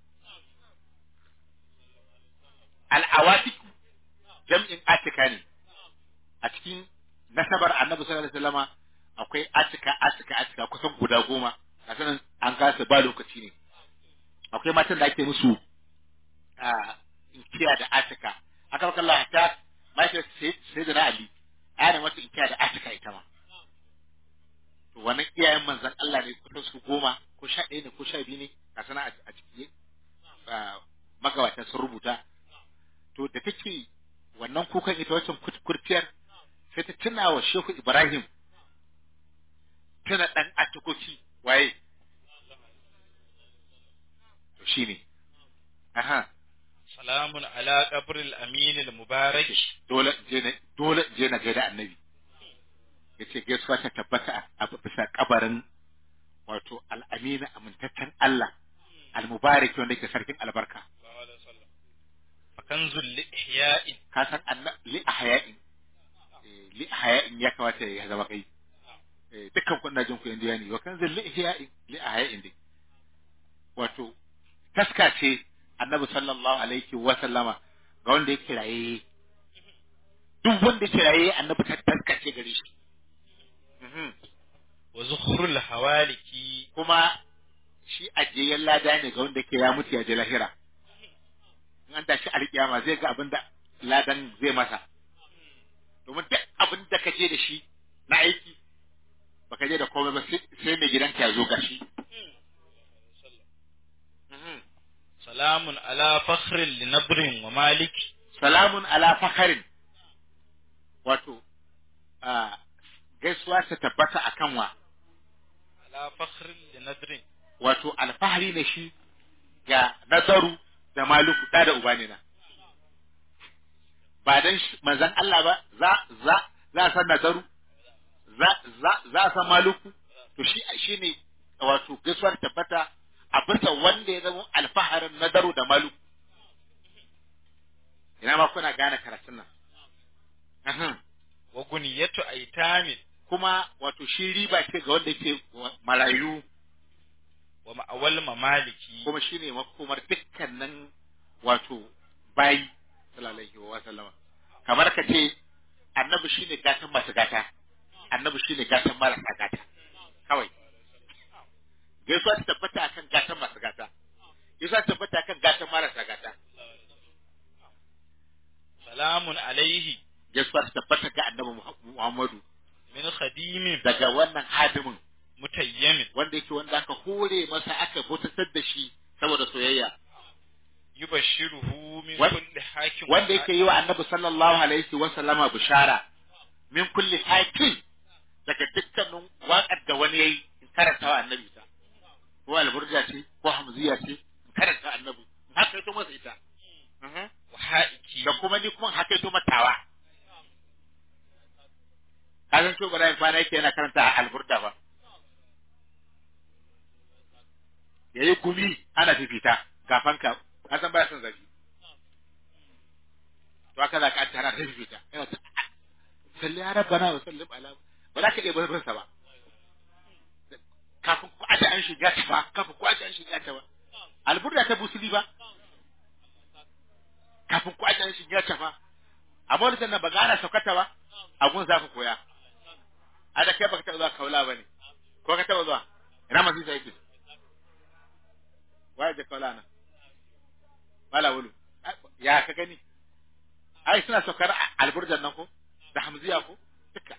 [SPEAKER 3] al awatiku jam'in atika ne a cikin nasabar annabi sallallahu alaihi wasallama akwai atika atika atika kusan guda goma a sanin an kasa ba lokaci ne akwai matan da ake musu a inkiya da atika aka baka Allah ta mahaifiyar sai da na Ali ana mata inkiya da atika ita ma to wannan iyayen manzon Allah ne kusan su goma ko sha ɗaya ne ko sha biyu ne ka sana a ciki magabatan sun rubuta to da take wannan kukan ita wancan kurciyar sai ta tuna wa Shehu Ibrahim tana ɗan atikoki waye to shine aha
[SPEAKER 1] salamun ala qabril amin al mubarak
[SPEAKER 3] dole je na dole je na gaida annabi yace gaisuwa ta tabbata a bisa kabarin wato al-amina amintaccen Allah al-mubarak wanda yake sarkin albarka
[SPEAKER 1] fakanzul li ihya'in
[SPEAKER 3] ka san anna li ahya'in Eh, li ahya'in ya kamata ya zama kai Eh, dukkan kun na jin ku indiya ne wa kan zil li ihya'in li ahya'in dai wato taska ce annabi sallallahu alaihi wa sallama ga wanda yake raye duk wanda yake raye annabi ta taska ce gare shi Mhm.
[SPEAKER 1] wa zukhrul hawaliki
[SPEAKER 3] kuma shi ajiyayyen lada ne ga wanda yake ya mutu ya je lahira in an tashi alkiyama zai ga abin da ladan zai masa domin duk abin da ka je da shi na aiki baka je da komai ba sai sai mai gidanka ya zo gashi Mhm.
[SPEAKER 1] salamun ala fakhrin li nabrin wa malik
[SPEAKER 3] salamun ala fakharin wato a gaisuwa ta tabbata akan wa
[SPEAKER 1] ala fakhrin li nadrin
[SPEAKER 3] wato alfahari ne shi ga nazaru da maluku da da uba ne na ba dan shi- manzon Allah ba za za za a san nazaru za za za a san maluku to shi shine wato gaisuwar tabbata a bisa wanda ya zama alfaharin nazaru da maluku ina ma kuna gane karatun nan Ahem.
[SPEAKER 1] wa guniyatu aitamin
[SPEAKER 3] kuma wato shi riba ce ga wanda yake marayu
[SPEAKER 1] wa ma'awal mamaliki
[SPEAKER 3] kuma shi ne makomar dukkanin wato bayi sallallahu alaihi wa sallama kamar ka ce annabi shine gatan masu gata annabi shine gatan marasa gata kawai gaisuwa ta tabbata akan gatan masu gata gaisuwa ta tabbata akan gatan marasa gata
[SPEAKER 1] salamun alaihi
[SPEAKER 3] gaisuwa ta tabbata ga annabi Muhammadu
[SPEAKER 1] min khadimin
[SPEAKER 3] daga wannan hadimin
[SPEAKER 1] mutayyamin
[SPEAKER 3] wanda yake wanda aka hore masa aka bautatar da shi saboda soyayya
[SPEAKER 1] yubashshiruhu min
[SPEAKER 3] Wan-
[SPEAKER 1] kulli hakim
[SPEAKER 3] wanda yake yi wa annabi sallallahu alaihi wa sallama bishara min kulli hakin daga dukkanin waƙar da wani yayi in karanta wa annabi ta ko alburja ce ko hamziya ce in karanta annabi in haka ito masa ita Mhm.
[SPEAKER 1] wa haiki
[SPEAKER 3] da kuma ni kuma in haka ito matawa kazan to bara kwana yake yana karanta alburda ba yayi gumi ana fifita gafanka kasan baya son zafi to haka za ka an tara da fifita yana ta salli ya rabbana wa sallim ala ba za ka iya barin sa ba kafin ku aje an shiga ta ba kafin ku aje an shiga ta ba alburda ta busuli ba kafin ku aje an shiga ta ba amma wani sannan ba gana saukata ba abun za ku koya a da kai baka taɓa zuwa kaula ba ne ko ka taɓa zuwa ina masu isa yake waye da kaula na mala wulu ya ka gani ai suna saukar alburjan nan ko da hamziya ko duka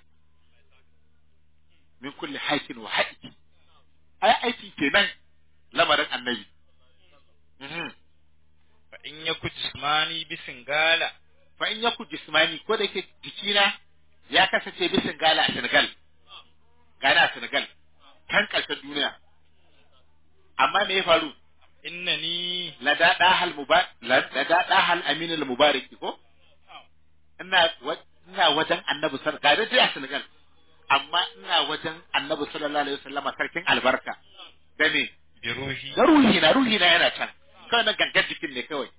[SPEAKER 3] min kulli haikin wa haiki ai aiki kenan lamarin annabi Mhm.
[SPEAKER 1] fa in yaku jismani bisingala
[SPEAKER 3] fa in yaku jismani ko da yake jikina ya kasance bisin gala a Senegal gana a Senegal kan ƙarshen duniya amma me ya faru
[SPEAKER 1] innani
[SPEAKER 3] lada dahal mubarak lada dahal amin al mubarak ko ina wa- ina wajen annabi sallallahu alaihi wasallam a Senegal amma ina wajen annabi sallallahu alaihi wasallam sarkin albarka da me
[SPEAKER 1] bi ruhi
[SPEAKER 3] da ruhi na ruhi na yana can kawai na gangan jikin ne kawai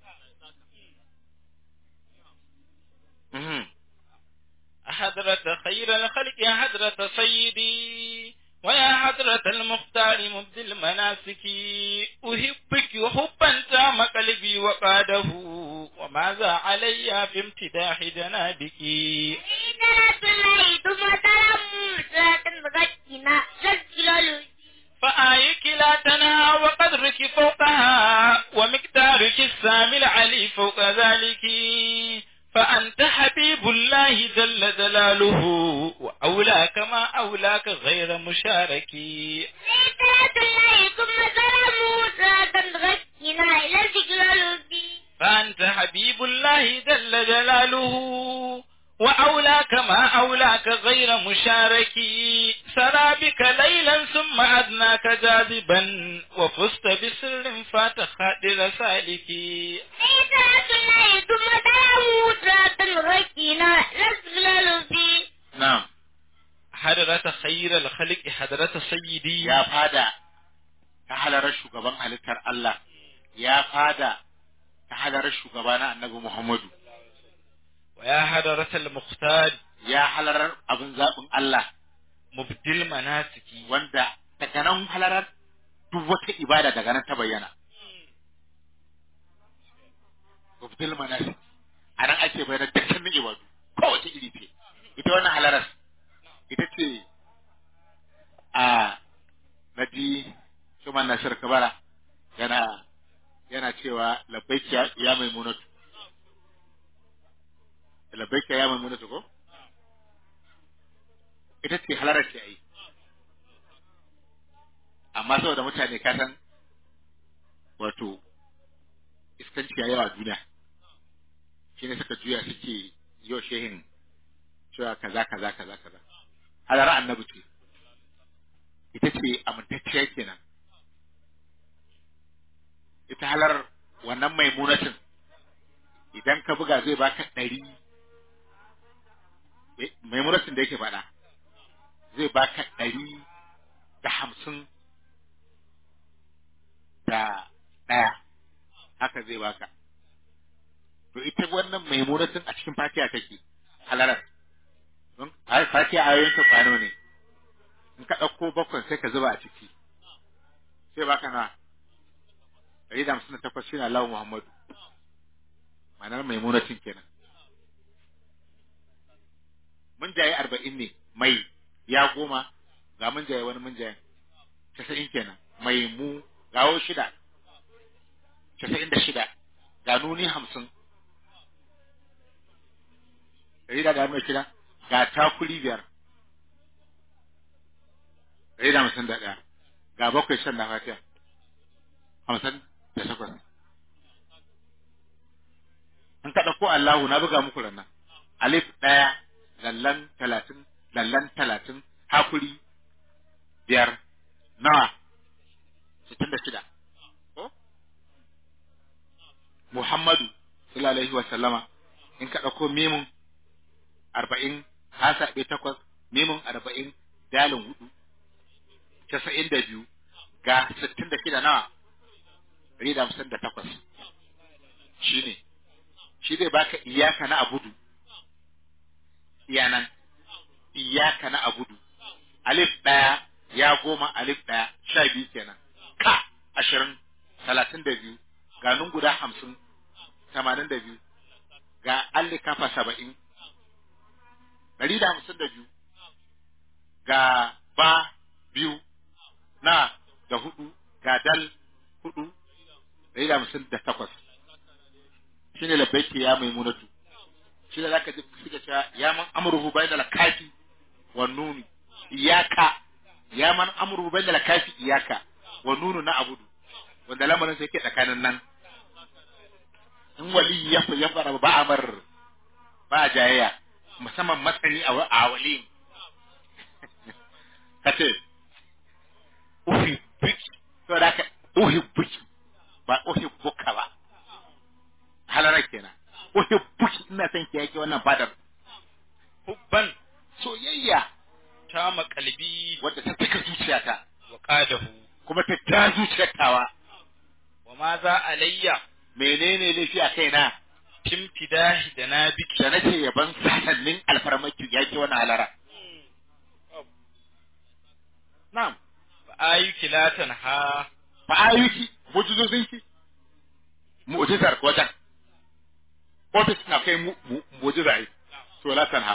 [SPEAKER 3] Mhm.
[SPEAKER 1] حضرة خير الخلق حضرة سيدي ويا حضرة المختار مبدي المناسك أحبك حبا تام قلبي وقاده وماذا علي في امتداح جنابك فآيك لا تنهى وقدرك فوقها ومقدارك السامي العلي فوق ذلك فأنت حبيب الله جل جلاله وأولاك ما أولاك غير مشارك فأنت حبيب الله جل جلاله وأولاك ما أولاك غير مشارك سرى بك ليلا ثم أدناك جاذبا وفزت بسر فات خادر سالك
[SPEAKER 3] na'am
[SPEAKER 1] حضرة خير الخلق حضرة سيدي
[SPEAKER 3] ya fada ta halarar shugaban halittar Allah ya fada ta halarar shugaba na annabi Muhammadu
[SPEAKER 1] ويا حضرة المختار
[SPEAKER 3] ya halarar abin zaɓin Allah
[SPEAKER 1] مبدل مناسك
[SPEAKER 3] wanda daga nan halarar duk wata ibada daga nan ta bayyana Ubdil manasik a nan ake bayyana dukkanin ibadu kowace iri ce ita wannan halarar ita ce a naji Shuman Nasir Kabara yana yana cewa labbaiki ya- ya maimunatu labbaiki ya maimunatu ko ita ce halarar ce ai amma saboda mutane ka san wato iskanci ya yawa a duniya shi ne suka juya suke yi wa shehin cewa kaza kaza kaza kaza halara annabi ce ita ce amintacciya kenan ita halar wannan maimunatin idan ka buga zai baka ɗari eh, maimunatin da yake faɗa zai baka ɗari da hamsin da ɗaya haka zai baka to ita wannan maimunatin a cikin fatiha take halarar don a fatiha ayoyin ta kwano ne in ka ɗauko bakwai sai ka zuba a ciki sai baka na ɗari da hamsin da takwas shi na Allah Muhammadu ma'anar maimunatin kenan mun jaye arba'in ne mai ya goma ga mun jaye wani mun jaye casa'in kenan mai mu gawo shida casa'in da shida ga nuni hamsin ɗari da gano shida ga takuri biyar ɗari da hamsin da ɗaya ga bakwai shan na fatiha hamsin da takwas in ka ɗauko Allahu na buga muku rannan alif ɗaya lallan talatin lallan talatin hakuri biyar nawa sittin da shida ko Muhammadu sallallahu alaihi wa sallama in ka ɗauko mimun arba'in hasa ɗaya takwas mimun arba'in dalin hudu casa'in da biyu ga sittin da shida nawa ɗari da hamsin da takwas shi ne shi zai baka iyaka na abudu iyanan iyaka na abudu alif ɗaya ya goma alif ɗaya sha biyu kenan ka ashirin talatin da biyu ga nun guda hamsin tamanin da biyu ga alli kafa saba'in ɗari da hamsin da biyu ga ba biyu na da hudu ga dal hudu ɗari da hamsin da takwas shi ne labbaiki ya maimunatu shi da zaka ji suka cewa ya man amruhu bayna al-kafi wan nun iyaka ya man amruhu bayna al-kafi iyaka wan nun na abudu wanda lamarin sai ke tsakanin nan in wali ya ya fara ba amar ba jayayya musamman masani a a wali kace uhi biki to da ka uhi biki ba uhi buka ba halarar kenan uhi buki ina son ki yake wannan fadar
[SPEAKER 1] hubban
[SPEAKER 3] soyayya
[SPEAKER 1] ta makalbi
[SPEAKER 3] wadda ta cika zuciyata
[SPEAKER 1] wa qadahu
[SPEAKER 3] kuma ta ta zuciyar tawa
[SPEAKER 1] wa ma za alayya
[SPEAKER 3] menene laifi a kaina
[SPEAKER 1] tim fidahi da nabiki
[SPEAKER 3] da nace yaban sasannin alfarmaki yake wannan halara na'am
[SPEAKER 1] fa ayyuki la tanha
[SPEAKER 3] fa ayuki mujizozinki mu'jizar wajen ofis na kai mu mu- mu'jiza ai to la tanha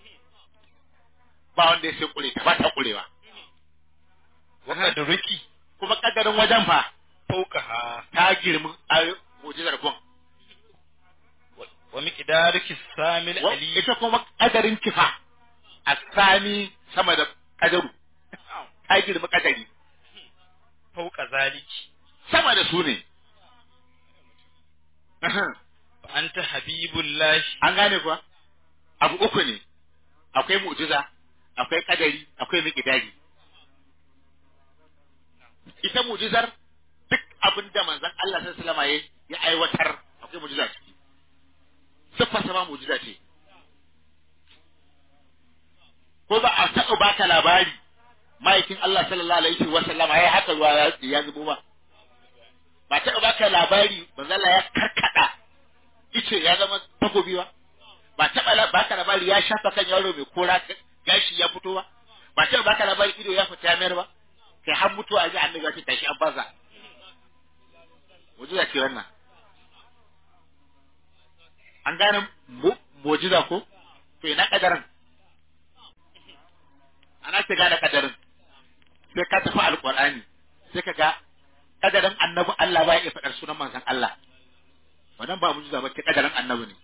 [SPEAKER 3] ba wanda ya sai kure ta ba ta kurewa
[SPEAKER 1] wa qadruki
[SPEAKER 3] kuma kaddarin wajen fa
[SPEAKER 1] fawqaha
[SPEAKER 3] ta girmi ayo mu'jizar gon
[SPEAKER 1] wa- wa miqdaruki samil
[SPEAKER 3] Wa-
[SPEAKER 1] ali
[SPEAKER 3] ita kuma kadarin kifa a sami sama da kadaru ta girmi kadari
[SPEAKER 1] fawqa zaliki
[SPEAKER 3] sama da su ne
[SPEAKER 1] fa anta habibullahi
[SPEAKER 3] an gane kuwa abu uku ne akwai mu'jiza akwai kadari akwai miqdari ita mu'jizar duk abin da manzon Allah sallallahu alaihi wasallam ya aiwatar akwai mu'jiza ciki siffar sama mu'jiza ce ko ba a taɓa baka labari ma'aikin Allah sallallahu alaihi wasallam ya haka ruwa ya ya zubo ba ba taɓa baka labari manzon Allah ya karkada ice ya zama takobi ba ba taɓa la- baka labari ya shafa kan yaro mai kora gashi ya fito ba ba taɓa baka labari ido ya fita ya mayar ba kai har mutuwa a ji annabi ya ce tashi an baza mujiza ce wannan an gane mu- mujiza ko to ina kadarin ana ce gane kadarin sai ka tafi alqur'ani sai ka ga kadarin annabi Allah ba ya iya faɗar sunan manzon Allah wannan ba mujiza ba ke kadarin annabi ne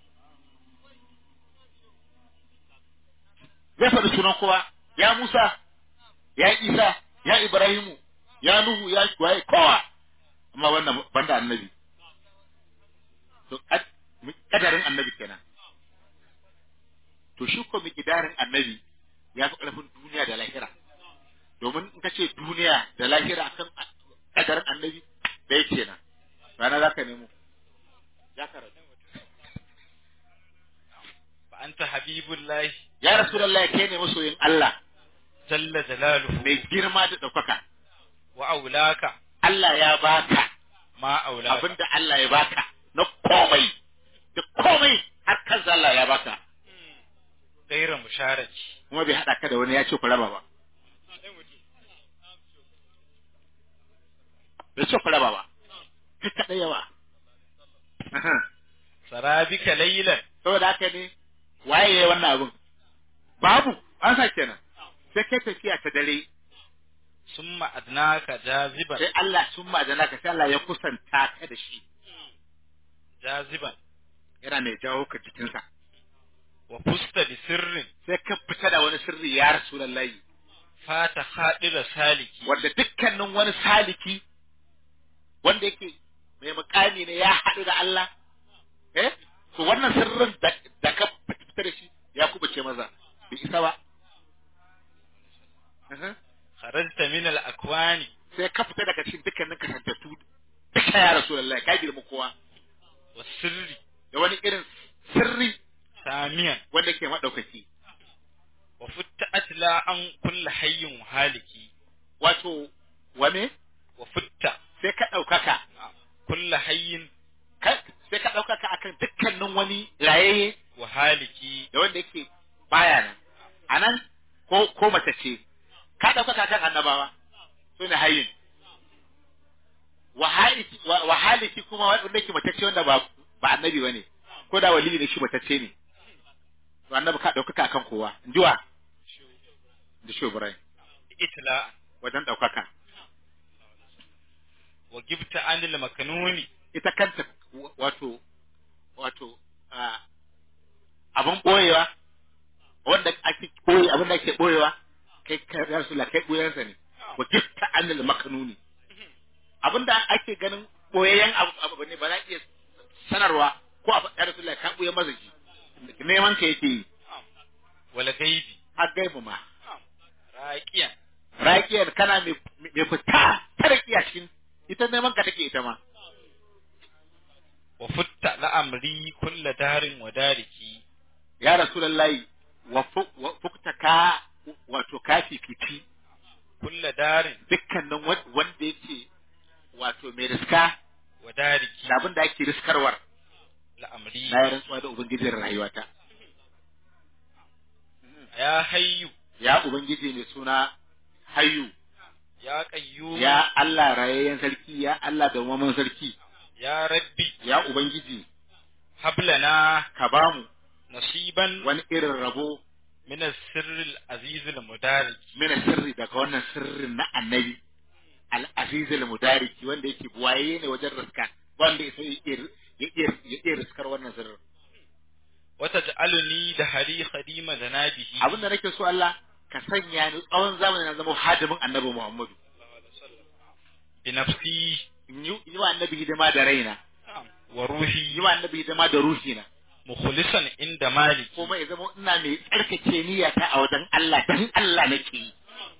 [SPEAKER 3] zai faɗi sunan kowa ya Musa ya Isa ya Ibrahimu ya Nuhu ya waye kowa amma wannan banda annabi to kad- kadarin annabi kenan to shi ko mikidarin annabi ya fi ƙarfin duniya da lahira domin in ka ce duniya da lahira akan kadarin annabi da yake nan rana za ka nemo ya karatu
[SPEAKER 1] fa anta habibullahi
[SPEAKER 3] ya rasulullahi kai ne masoyin Allah
[SPEAKER 1] jalla jalaluhu
[SPEAKER 3] mai girma da ɗaukaka
[SPEAKER 1] wa aulaka
[SPEAKER 3] Allah ya baka
[SPEAKER 1] ma aulaka
[SPEAKER 3] abinda Allah ya baka na komai da komai har kansa Allah ya baka
[SPEAKER 1] gaira musharaki
[SPEAKER 3] kuma bai haɗa ka da wani ya ce ku raba ba bai ce ku raba ba kai kaɗai yawa Aha.
[SPEAKER 1] sarabika laylan
[SPEAKER 3] saboda haka ne waye ya yi wannan abin babu an sa kenan sai kai tafiya ta dare
[SPEAKER 1] summa adnaka jaziban
[SPEAKER 3] sai Allah sun ma'adana ka sai Allah ya kusanta ka da shi
[SPEAKER 1] jaziban
[SPEAKER 3] yana mai jawo ka jikinsa
[SPEAKER 1] wa fusta bi sirrin
[SPEAKER 3] sai ka fita da wani sirri ya rasulullahi
[SPEAKER 1] fata hadira saliki
[SPEAKER 3] wanda dukkanin wani saliki wanda yake mai mukami ne ya haɗu da Allah eh to wannan sirrin da, da ka fita da shi ya kubuce maza bai isa ba Aha.
[SPEAKER 1] kharajta min al akwani
[SPEAKER 3] sai ka fita daga cikin dukkanin kasantattu duka ya rasulullahi ka girma kowa
[SPEAKER 1] wa sirri
[SPEAKER 3] da wani irin sirri
[SPEAKER 1] samiyan
[SPEAKER 3] wanda ke maɗaukaki
[SPEAKER 1] wa futta atla an kulli hayyin haliki
[SPEAKER 3] wato wane
[SPEAKER 1] wa futta
[SPEAKER 3] sai ka ɗaukaka
[SPEAKER 1] kulli hayyin
[SPEAKER 3] ka- sai ka ɗaukaka akan dukkanin wani rayayye
[SPEAKER 1] wa haliki
[SPEAKER 3] da wanda yake baya nan a nan ko ko mace ce ka ɗaukaka kan annabawa su ne hayin wahaliki wa- wahaliki kuma wanda yake matacce wanda ba ba annabi bane ko da wali ne shi matacce ne to annabi ka ɗaukaka akan kowa injiwa da shi Ibrahim
[SPEAKER 1] itla
[SPEAKER 3] wajen ɗaukaka
[SPEAKER 1] wa gibta anil makanuni
[SPEAKER 3] ita kanta wa- wato wato a abin boyewa wanda ake boye abin da ake boyewa kai ka rasu la kai boyensa ne wa gitta anil makanuni abin da ake ganin boyayyen abu abu ne ba za iya sanarwa ko a faɗa rasu la ka boye mazaji neman ka yake yi
[SPEAKER 1] wala gaibi
[SPEAKER 3] har gaibu ma
[SPEAKER 1] raqiyan
[SPEAKER 3] raƙiyar kana mai mai fita ta raƙiya cikin ita neman ka take ita ma
[SPEAKER 1] wa futta la'amri kulla darin wa dariki
[SPEAKER 3] ya rasulullahi wa fu- wa fukta ka wato ka fifici
[SPEAKER 1] kulla darin
[SPEAKER 3] dukkanin wa- wanda yake wato mai riska
[SPEAKER 1] wa dariki
[SPEAKER 3] da abin da ake riskarwar
[SPEAKER 1] la'amri
[SPEAKER 3] na yi rantsuwa da ubangijin rayuwata
[SPEAKER 1] ya hayyu
[SPEAKER 3] ya ubangiji mai suna hayu
[SPEAKER 1] ya qayyum
[SPEAKER 3] ya Allah rayayyen sarki ya Allah da maman sarki
[SPEAKER 1] ya rabbi
[SPEAKER 3] ya ubangiji
[SPEAKER 1] hablana
[SPEAKER 3] ka bamu
[SPEAKER 1] nasiban
[SPEAKER 3] wani irin rabo
[SPEAKER 1] min as-sirr al-aziz al-mudariki
[SPEAKER 3] mina sirri daga wannan sirrin na annabi al-aziz al-mudariki wanda yake buwaye ne wajen riska wanda ya sai ya iya ya iya riskar wannan sirrin
[SPEAKER 1] wa taj'aluni da hari khadima zanabihi
[SPEAKER 3] abin da nake so Allah ka sanya ni tsawon zamani na zama hadimin annabi Muhammadu
[SPEAKER 1] bi nafsi
[SPEAKER 3] in yi yi wa annabi hidima da raina
[SPEAKER 1] wa
[SPEAKER 3] yi
[SPEAKER 1] ruhi
[SPEAKER 3] wa annabi hidima da ruhina
[SPEAKER 1] mukhlisan inda maliki
[SPEAKER 3] kuma ya zama ina mai tsarkake niyyata a wajen Allah dan Allah nake yi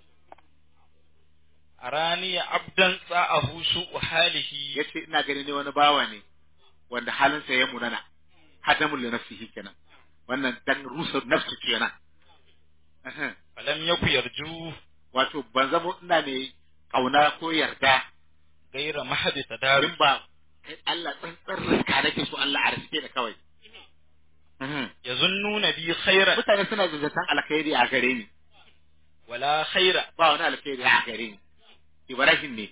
[SPEAKER 1] arani abdan sa'ahu su'u halihi
[SPEAKER 3] yace ina gani ne wani bawa ne wanda halinsa ya munana hadamul li nafsihi kenan wannan dan rusa nafsu kenan Aha.
[SPEAKER 1] falam yaku yarju
[SPEAKER 3] wato ban zama ina mai kauna ko yarda
[SPEAKER 1] gaira mahadi tadaru
[SPEAKER 3] in ba kai Allah tsantsan riska nake so Allah a riske da kawai Mhm.
[SPEAKER 1] yazunnuna bi khairan
[SPEAKER 3] mutane suna zazzatan alkhairi a gare ni
[SPEAKER 1] wala khaira
[SPEAKER 3] ba wani alkhairi a gare ni Ibrahim ne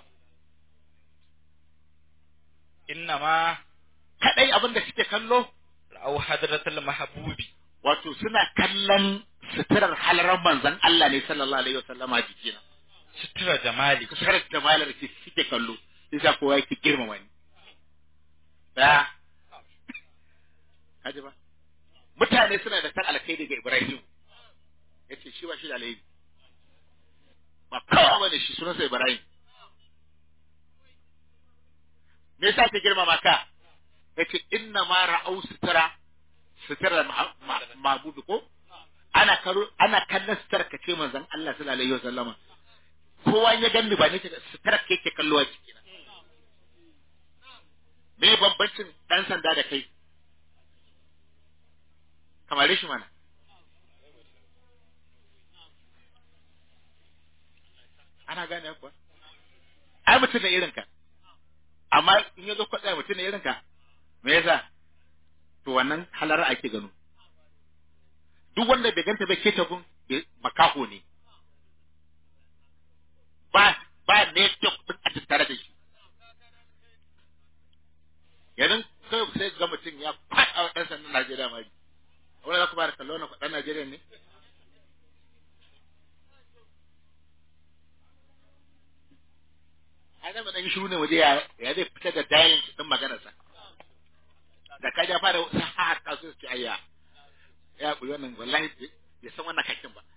[SPEAKER 1] innama
[SPEAKER 3] kadai abin da suke kallo
[SPEAKER 1] ra'aw hadratul mahbubi
[SPEAKER 3] wato suna kallon suturar halarar manzon Allah ne sallallahu alaihi wasallam a jikina
[SPEAKER 1] sutura jamali
[SPEAKER 3] suturar da malar ke suke kallo sai sa kowa yake girmama ni da kaji ba mutane suna da san alkhairi ga Ibrahim yace shi ba shi da alheri ba kawai bane shi sunansa Ibrahim me yasa ke girmama ka yace inna ma ra'au sutura sutura mabudu ko ana karo ana kallon sutura ka ce manzon Allah sallallahu alaihi wasallama kowa ya ganni ba ne sutura ke ke kallo a ciki na me bambancin dan sanda da kai kamar shi mana ana gane kuwa ai mutum da irinka amma in ya zo kwaɗa mutum da irinka me yasa to wannan halar ake gano duk wanda bai ganta bai keta gun bai- makaho ne ba ba ne din a tattare da shi yanzu kai sai ga mutum ya faɗa wa ɗan sandan Najeriya mari wani za ku ba da kallo na ɗan Najeriya ne ai zama ɗan shiru ne waje ya ya zai fitar da dayin ɗin maganarsa da ka ja fara wasu ha ka so su ayya ya ɓuyi wannan wallahi bai san wannan kakin ba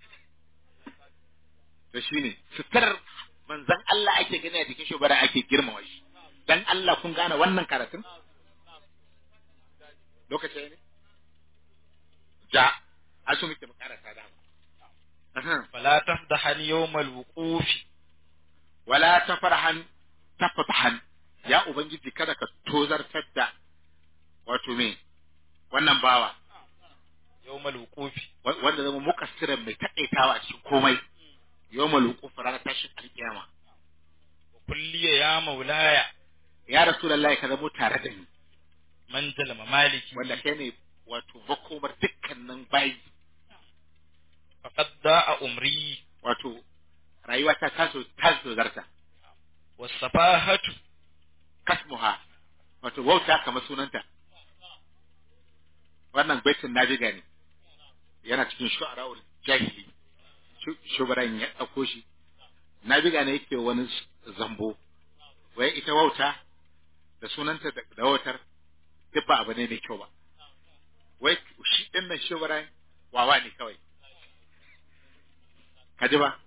[SPEAKER 3] to shine sutar manzan Allah ake gani a jikin shugaba ake girmama shi dan Allah kun gane wannan karatun lokaci ne ja a su muke makarata da
[SPEAKER 1] fala tafdahan yawmal wuqufi
[SPEAKER 3] wala tafarhan tafatahan ya ubangiji kada ka tozartar da wato me wannan bawa
[SPEAKER 1] yawmal wuqufi
[SPEAKER 3] wa- wanda zama mukassiran mai taƙaitawa a cikin komai yawmal wuquf ranar tashin alkiyama
[SPEAKER 1] wa kulliya ya maulaya
[SPEAKER 3] ya rasulullahi ka zamo tare da ni
[SPEAKER 1] manzala mamaliki
[SPEAKER 3] wanda kai ne wato makomar dukkanin bayi
[SPEAKER 1] faqad da'a umri
[SPEAKER 3] wato rayuwa ta taso taso zarta
[SPEAKER 1] wasafahatu
[SPEAKER 3] kasmuha wato wauta kamar sunanta wannan baitin nabiga ne yana cikin shu'ara'ul jahili Shu- shubaran ya ɗauko shi nabiga ne yake wani s- zambo wai ita wauta da sunanta da da wautar duk ba abu ne mai kyau ba wai shi ɗin nan shubaran wawa ne kawai ka ji ba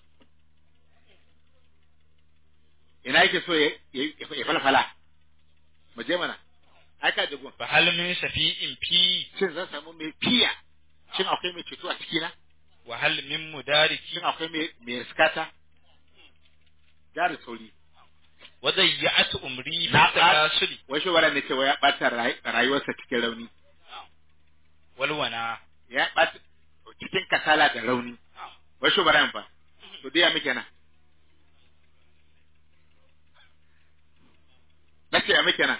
[SPEAKER 3] ina yake so ya ya- ya falfala mu je mana ai ka jigun
[SPEAKER 1] fa hal min shafi'in fi
[SPEAKER 3] shin zan samu mai fiya shin akwai mai ceto a ciki na
[SPEAKER 1] wa hal min mudariki
[SPEAKER 3] shin akwai mai mai riskata jari sauri
[SPEAKER 1] wa dayya'at umri fi
[SPEAKER 3] Na-
[SPEAKER 1] talasuli
[SPEAKER 3] wai shi wannan ne cewa ya bata ray- rayuwarsa cikin rauni
[SPEAKER 1] wal wana
[SPEAKER 3] ya bata cikin kasala da rauni wai shi wannan fa to dai ya muke na nace ya muke na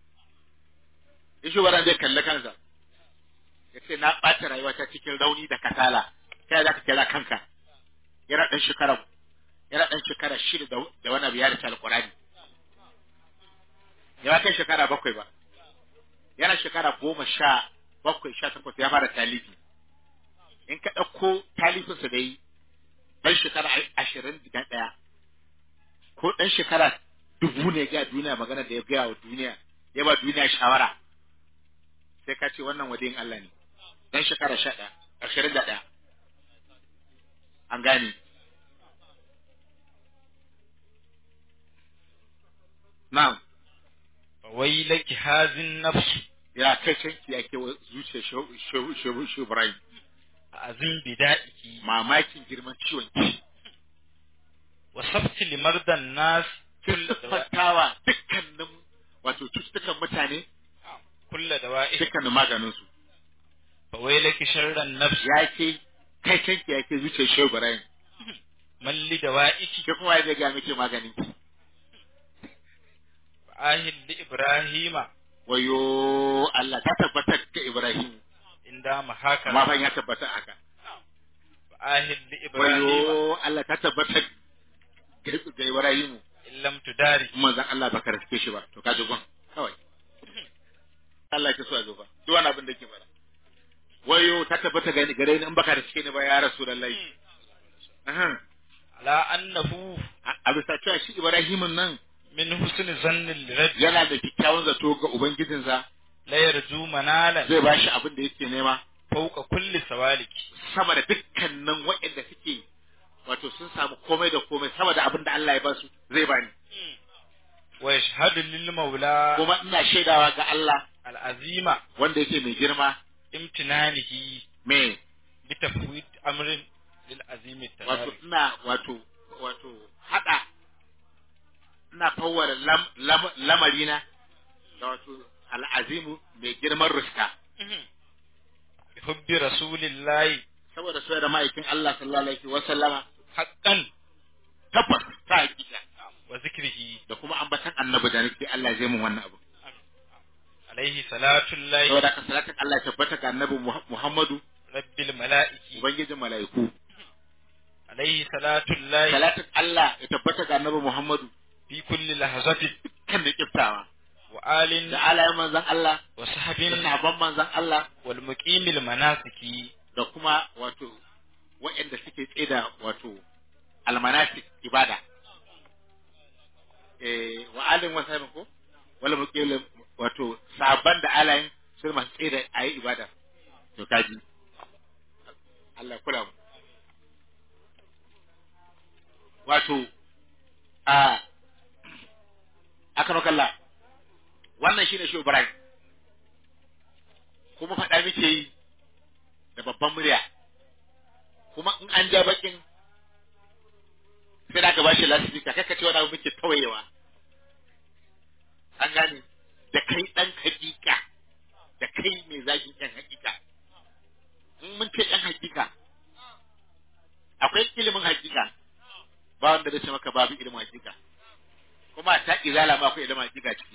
[SPEAKER 3] in shi wannan zai kalli kansa ya ce na ɓata rayuwata cikin rauni da kasala ta za ka kira kanka yana ɗan shekara yana ɗan shekara shida da da wani abu ya rasa alƙurani ya kai shekara bakwai ba yana shekara goma sha bakwai sha takwas ya fara talibi in ka ɗauko talifinsa da yi ɗan shekara ashirin da ɗaya ko ɗan shekara dubu ne ga duniya magana da ya gaya wa duniya ya ba duniya shawara sai ka ce wannan wadiyin Allah ne dan shekara sha ɗaya ashirin da ɗaya an gane na'am
[SPEAKER 1] fa waylaki hazin nafsu
[SPEAKER 3] ya kai canki yake wa zuciyar shehu shehu shehu shehu Ibrahim
[SPEAKER 1] azim bida'iki
[SPEAKER 3] mamakin girman ciwon ki
[SPEAKER 1] wa sabti limardan nas
[SPEAKER 3] kin siffantawa dukkanin wato cututtukan mutane
[SPEAKER 1] kulla dawa'i
[SPEAKER 3] dukkanin maganinsu
[SPEAKER 1] fa waylaki sharran nafsi
[SPEAKER 3] ya ke kai canki yake zuciyar shehu Ibrahim
[SPEAKER 1] man li dawa'iki
[SPEAKER 3] ke kuma ya zai ga miki maganin ki
[SPEAKER 1] fa ahil li ibrahima
[SPEAKER 3] wayo Allah ta tabbatar ga Ibrahim
[SPEAKER 1] inda mahaka
[SPEAKER 3] amma fa ya tabbata haka
[SPEAKER 1] fa ahil li ibrahima
[SPEAKER 3] wayo Allah ta tabbatar ga ga Ibrahim
[SPEAKER 1] in lam tudari
[SPEAKER 3] manzon Allah baka riske shi ba to ka ji gon kawai Allah ke so a zo ba duk wani abin da ke fara wayo ta tabbata ga gare ni in baka riske ni ba ya Rasulullahi aha
[SPEAKER 1] ala annahu
[SPEAKER 3] a- a bisa cewa shi Ibrahim nan
[SPEAKER 1] min husni zanni lirabbi
[SPEAKER 3] yana da kyakkyawan zato ga ubangijinsa
[SPEAKER 1] la yarju manalan
[SPEAKER 3] zai ba shi abin da yake nema
[SPEAKER 1] fawqa kulli sawaliki
[SPEAKER 3] sama da dukkanin waɗanda suke wato sun samu komai da komai sama da abin da Allah ya ba su zai bani
[SPEAKER 1] wa yashhadu lil maula
[SPEAKER 3] kuma ina shaidawa ga Allah
[SPEAKER 1] al azima
[SPEAKER 3] wanda yake mai girma
[SPEAKER 1] imtinanihi
[SPEAKER 3] me
[SPEAKER 1] bi tafwid amrin lil azimi
[SPEAKER 3] wato
[SPEAKER 1] tanari
[SPEAKER 3] ina wato wato hada ina fawwara lam, lam, lamarina da wato al'azimu mai girman ruska
[SPEAKER 1] bi hubbi rasulillahi
[SPEAKER 3] saboda soyar da ma'aikin Allah sallallahu alaihi wa sallama
[SPEAKER 1] haqqan
[SPEAKER 3] tabbas ta hakika
[SPEAKER 1] wa zikrihi
[SPEAKER 3] da kuma ambatan annabi da nake Allah zai mun wannan abu
[SPEAKER 1] alaihi salatullahi
[SPEAKER 3] saboda ka salatin Allah ya tabbata ga annabi Muha- Muhammadu
[SPEAKER 1] rabbil mala'iki
[SPEAKER 3] ubangijin mala'iku
[SPEAKER 1] alaihi salatullahi
[SPEAKER 3] salatin Allah ya tabbata ga annabi Muhammadu
[SPEAKER 1] fi kulli lahazatin
[SPEAKER 3] kan da kiftawa
[SPEAKER 1] wa alin
[SPEAKER 3] da alayen manzon Allah
[SPEAKER 1] wa
[SPEAKER 3] da
[SPEAKER 1] sahabin
[SPEAKER 3] sahabban manzon Allah
[SPEAKER 1] wal muqimil manasiki
[SPEAKER 3] da kuma wato waɗanda suke tsida wato almanasik ibada eh wa alin wa sahabin ko wala muqil wato sahabban da alayen sun masu tsida ayi ibada to kaji Allah ya kula mu wato a aka makalla wannan shine shi Ibrahim kuma faɗa muke yi da babban murya kuma in an ja bakin sai da ka bashi lasifika kaka ce wani abu muke tawayewa an gane da kai ɗan hakika da kai mai zagin ɗan hakika in mun ce ɗan hakika akwai ilimin hakika ba wanda zai ce maka babu ilimin hakika kuma ta izala ma akwai ilimin hakika ciki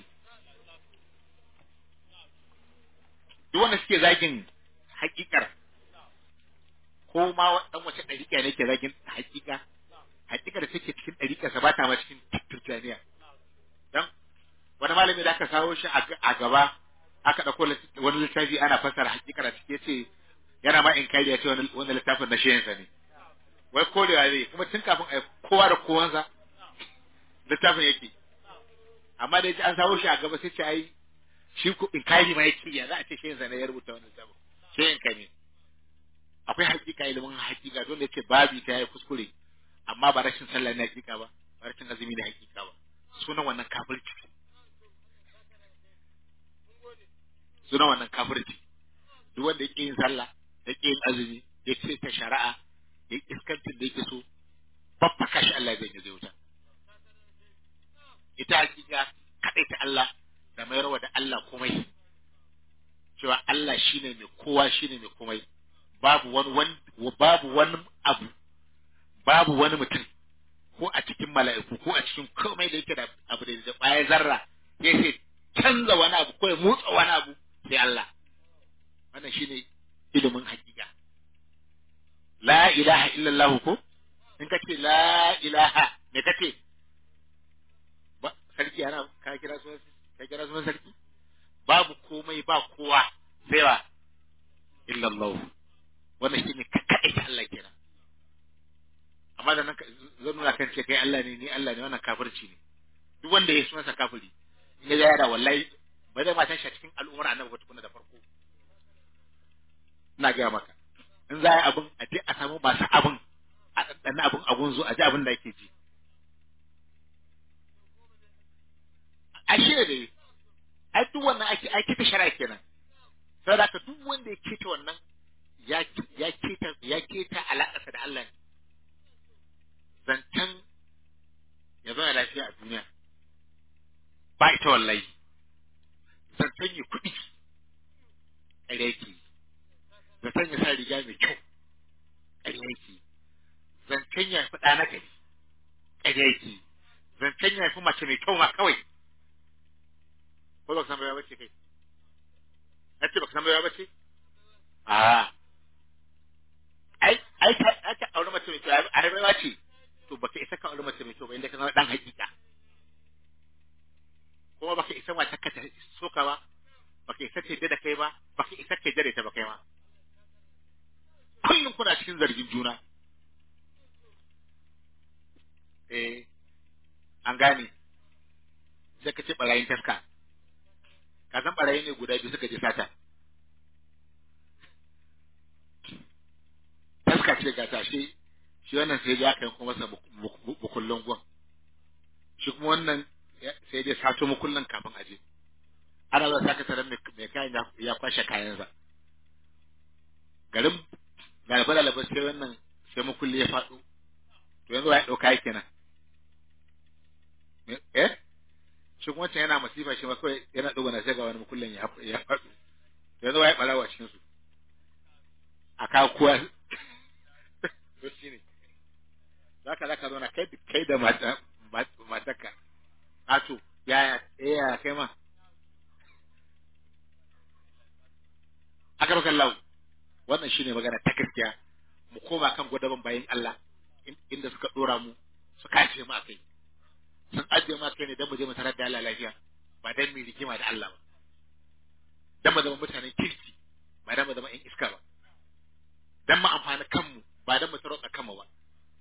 [SPEAKER 3] duk wanda suke zagin hakikar ko ma dan wace ɗariƙa ne ke zagin hakika hakika da take cikin ɗariƙa sa ba ta ma cikin turjaniya dan wani malami da aka kawo shi a gaba aka ɗauko wani littafi ana fassara hakikar a ciki yace yana ma in kai ya ce wani littafin na shehinsa ne wai korewa zai kuma tun kafin a kowa da kowansa littafin yake amma da yaji an samu shi a gaba sai ce ai shi ko in kai ma yake ya za a ce shehinsa ne ya rubuta wannan littafin shehin ka ne akwai hakika ilimin hakika don da yake babi ta yi kuskure amma ba rashin sallah ne hakika ba ba rashin azumi ne hakika ba sunan wannan kafirci sunan wannan kafirci duk wanda yake yin sallah yake yin azumi yake ta shari'a ya iskancin da yake so babbaka shi Allah zai zai wuta ita hakika kadai ta Allah da mayarwa da Allah komai cewa Allah shine mai kowa shine mai komai babu wani wani babu wani abu babu wani mutum ko a cikin mala'iku ko a cikin komai da yake da abu da baya zarra ya ce canza wani abu ko ya motsa wani abu sai Allah wannan shine ilimin hakika la ilaha illallah ko in ka ce la ilaha me ka ce ba sarki ana ka kira sunan ka kira sunan sarki babu komai ba kowa sai wa illallah wannan shine ka kaɗai ta Allah kenan amma da nan zan nuna kan ce kai Allah ne ni Allah ne wannan kafirci ne duk wanda ya sunansa kafiri in ya yada wallahi ba zai matan shi a cikin al'ummar annabi ba tukuna da farko ina gaya maka in za a yi abin a je a samu masu abin a ɗanɗana abin abun zo a ji abin da ake ji a shi ne ai duk wannan ake ai kita shari'a kenan sai da duk wanda ya kita wannan ya ya kita ya kita alaƙarsa da Allah ne zancen ya zama lafiya a duniya ba ita wallahi zancen ya kuɗi ƙarya yake zancen ya sa riga mai kyau ƙarya yake zancen ya fi ɗana gari ƙarya yake zancen ya fi mace mai kyau ma kawai ko ba ka san baiwa bace kai na ce ba ka san baiwa bace a ai ai ka ai ka aure mace mai kyau ai baiwa ce to baka isa ka aure mace mai kyau ba inda ka zama dan hakika kuma baka isa mace ka ta soka ba baka isa ta da kai ba baka isa ka dare ta ba kai ma kullum kuna cikin zargin juna eh an gane sai ka ce barayin taska ka san barayi ne guda biyu suka je sata taska ce ga ta shi shi wannan sai ya kai kuma masa bukullun gwan shi kuma wannan sai dai sato mukullin kafin aje ana zuwa saka taron mai kayan ya kwashe kayansa garin galiba lalaba sai wannan sai mukulli ya faɗo to yanzu ya ɗauka yake nan eh shi kuma wancan yana masifa shi ma kawai yana dogana sai ga wani mukullin ya ya faɗo yanzu ya balawa cikin su a kawo kowa to shine zaka zaka zo na kai kai da mata matarka ato yaya eh kai ma akar kallahu wannan shine magana ta gaskiya mu koma kan gwadaban bayan Allah inda suka dora mu suka ajiye mu akai sun ajiye mu akai ne dan mu je mu tarar da Allah lafiya ba dan mu rigima da Allah ba dan mu zama mutanen kirki ba dan mu zama ƴan iska ba dan mu amfani kanmu ba dan mu tarotsa kanmu ba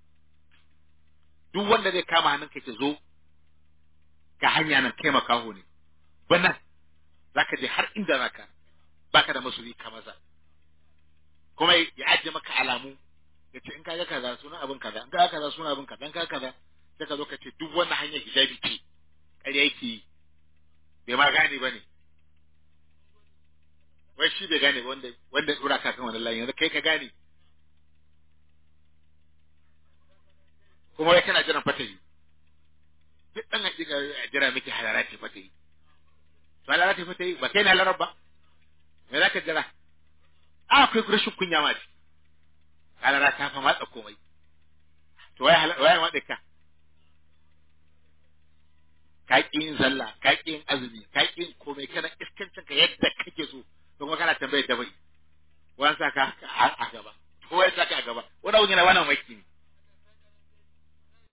[SPEAKER 3] duk wanda zai kama hannun ka ke zo ga hanya nan kai makaho ne bana zaka je har inda zaka baka da masoyi ka maza kuma ya ajiye maka alamu ya ce in ka ga kaza sunan abin kaza in ka ga kaza sunan abin kaza in ka ga kaza sai ka zo ka ce duk wannan hanyar hijabi ce ƙarya yake yi bai ma gane ba ne wai shi bai gane ba wanda wanda dora ka kan wannan layin yanzu kai ka gane kuma wai kana jiran fatahi duk ɗan hakika a jira miki halara ce fatahi to halara ce fatahi ba kai na halarar ba me za ka jira a akwai rashin kunya ma ce halara ta fa matsa komai to wai wai ma ka ka ƙi yin sallah ka ƙi yin azumi ka ƙi yin komai kana iskancin ka yadda kake so to kuma kana tambayar da bai wani sa ka a gaba ko wai sa ka a gaba wani abu yana wannan maki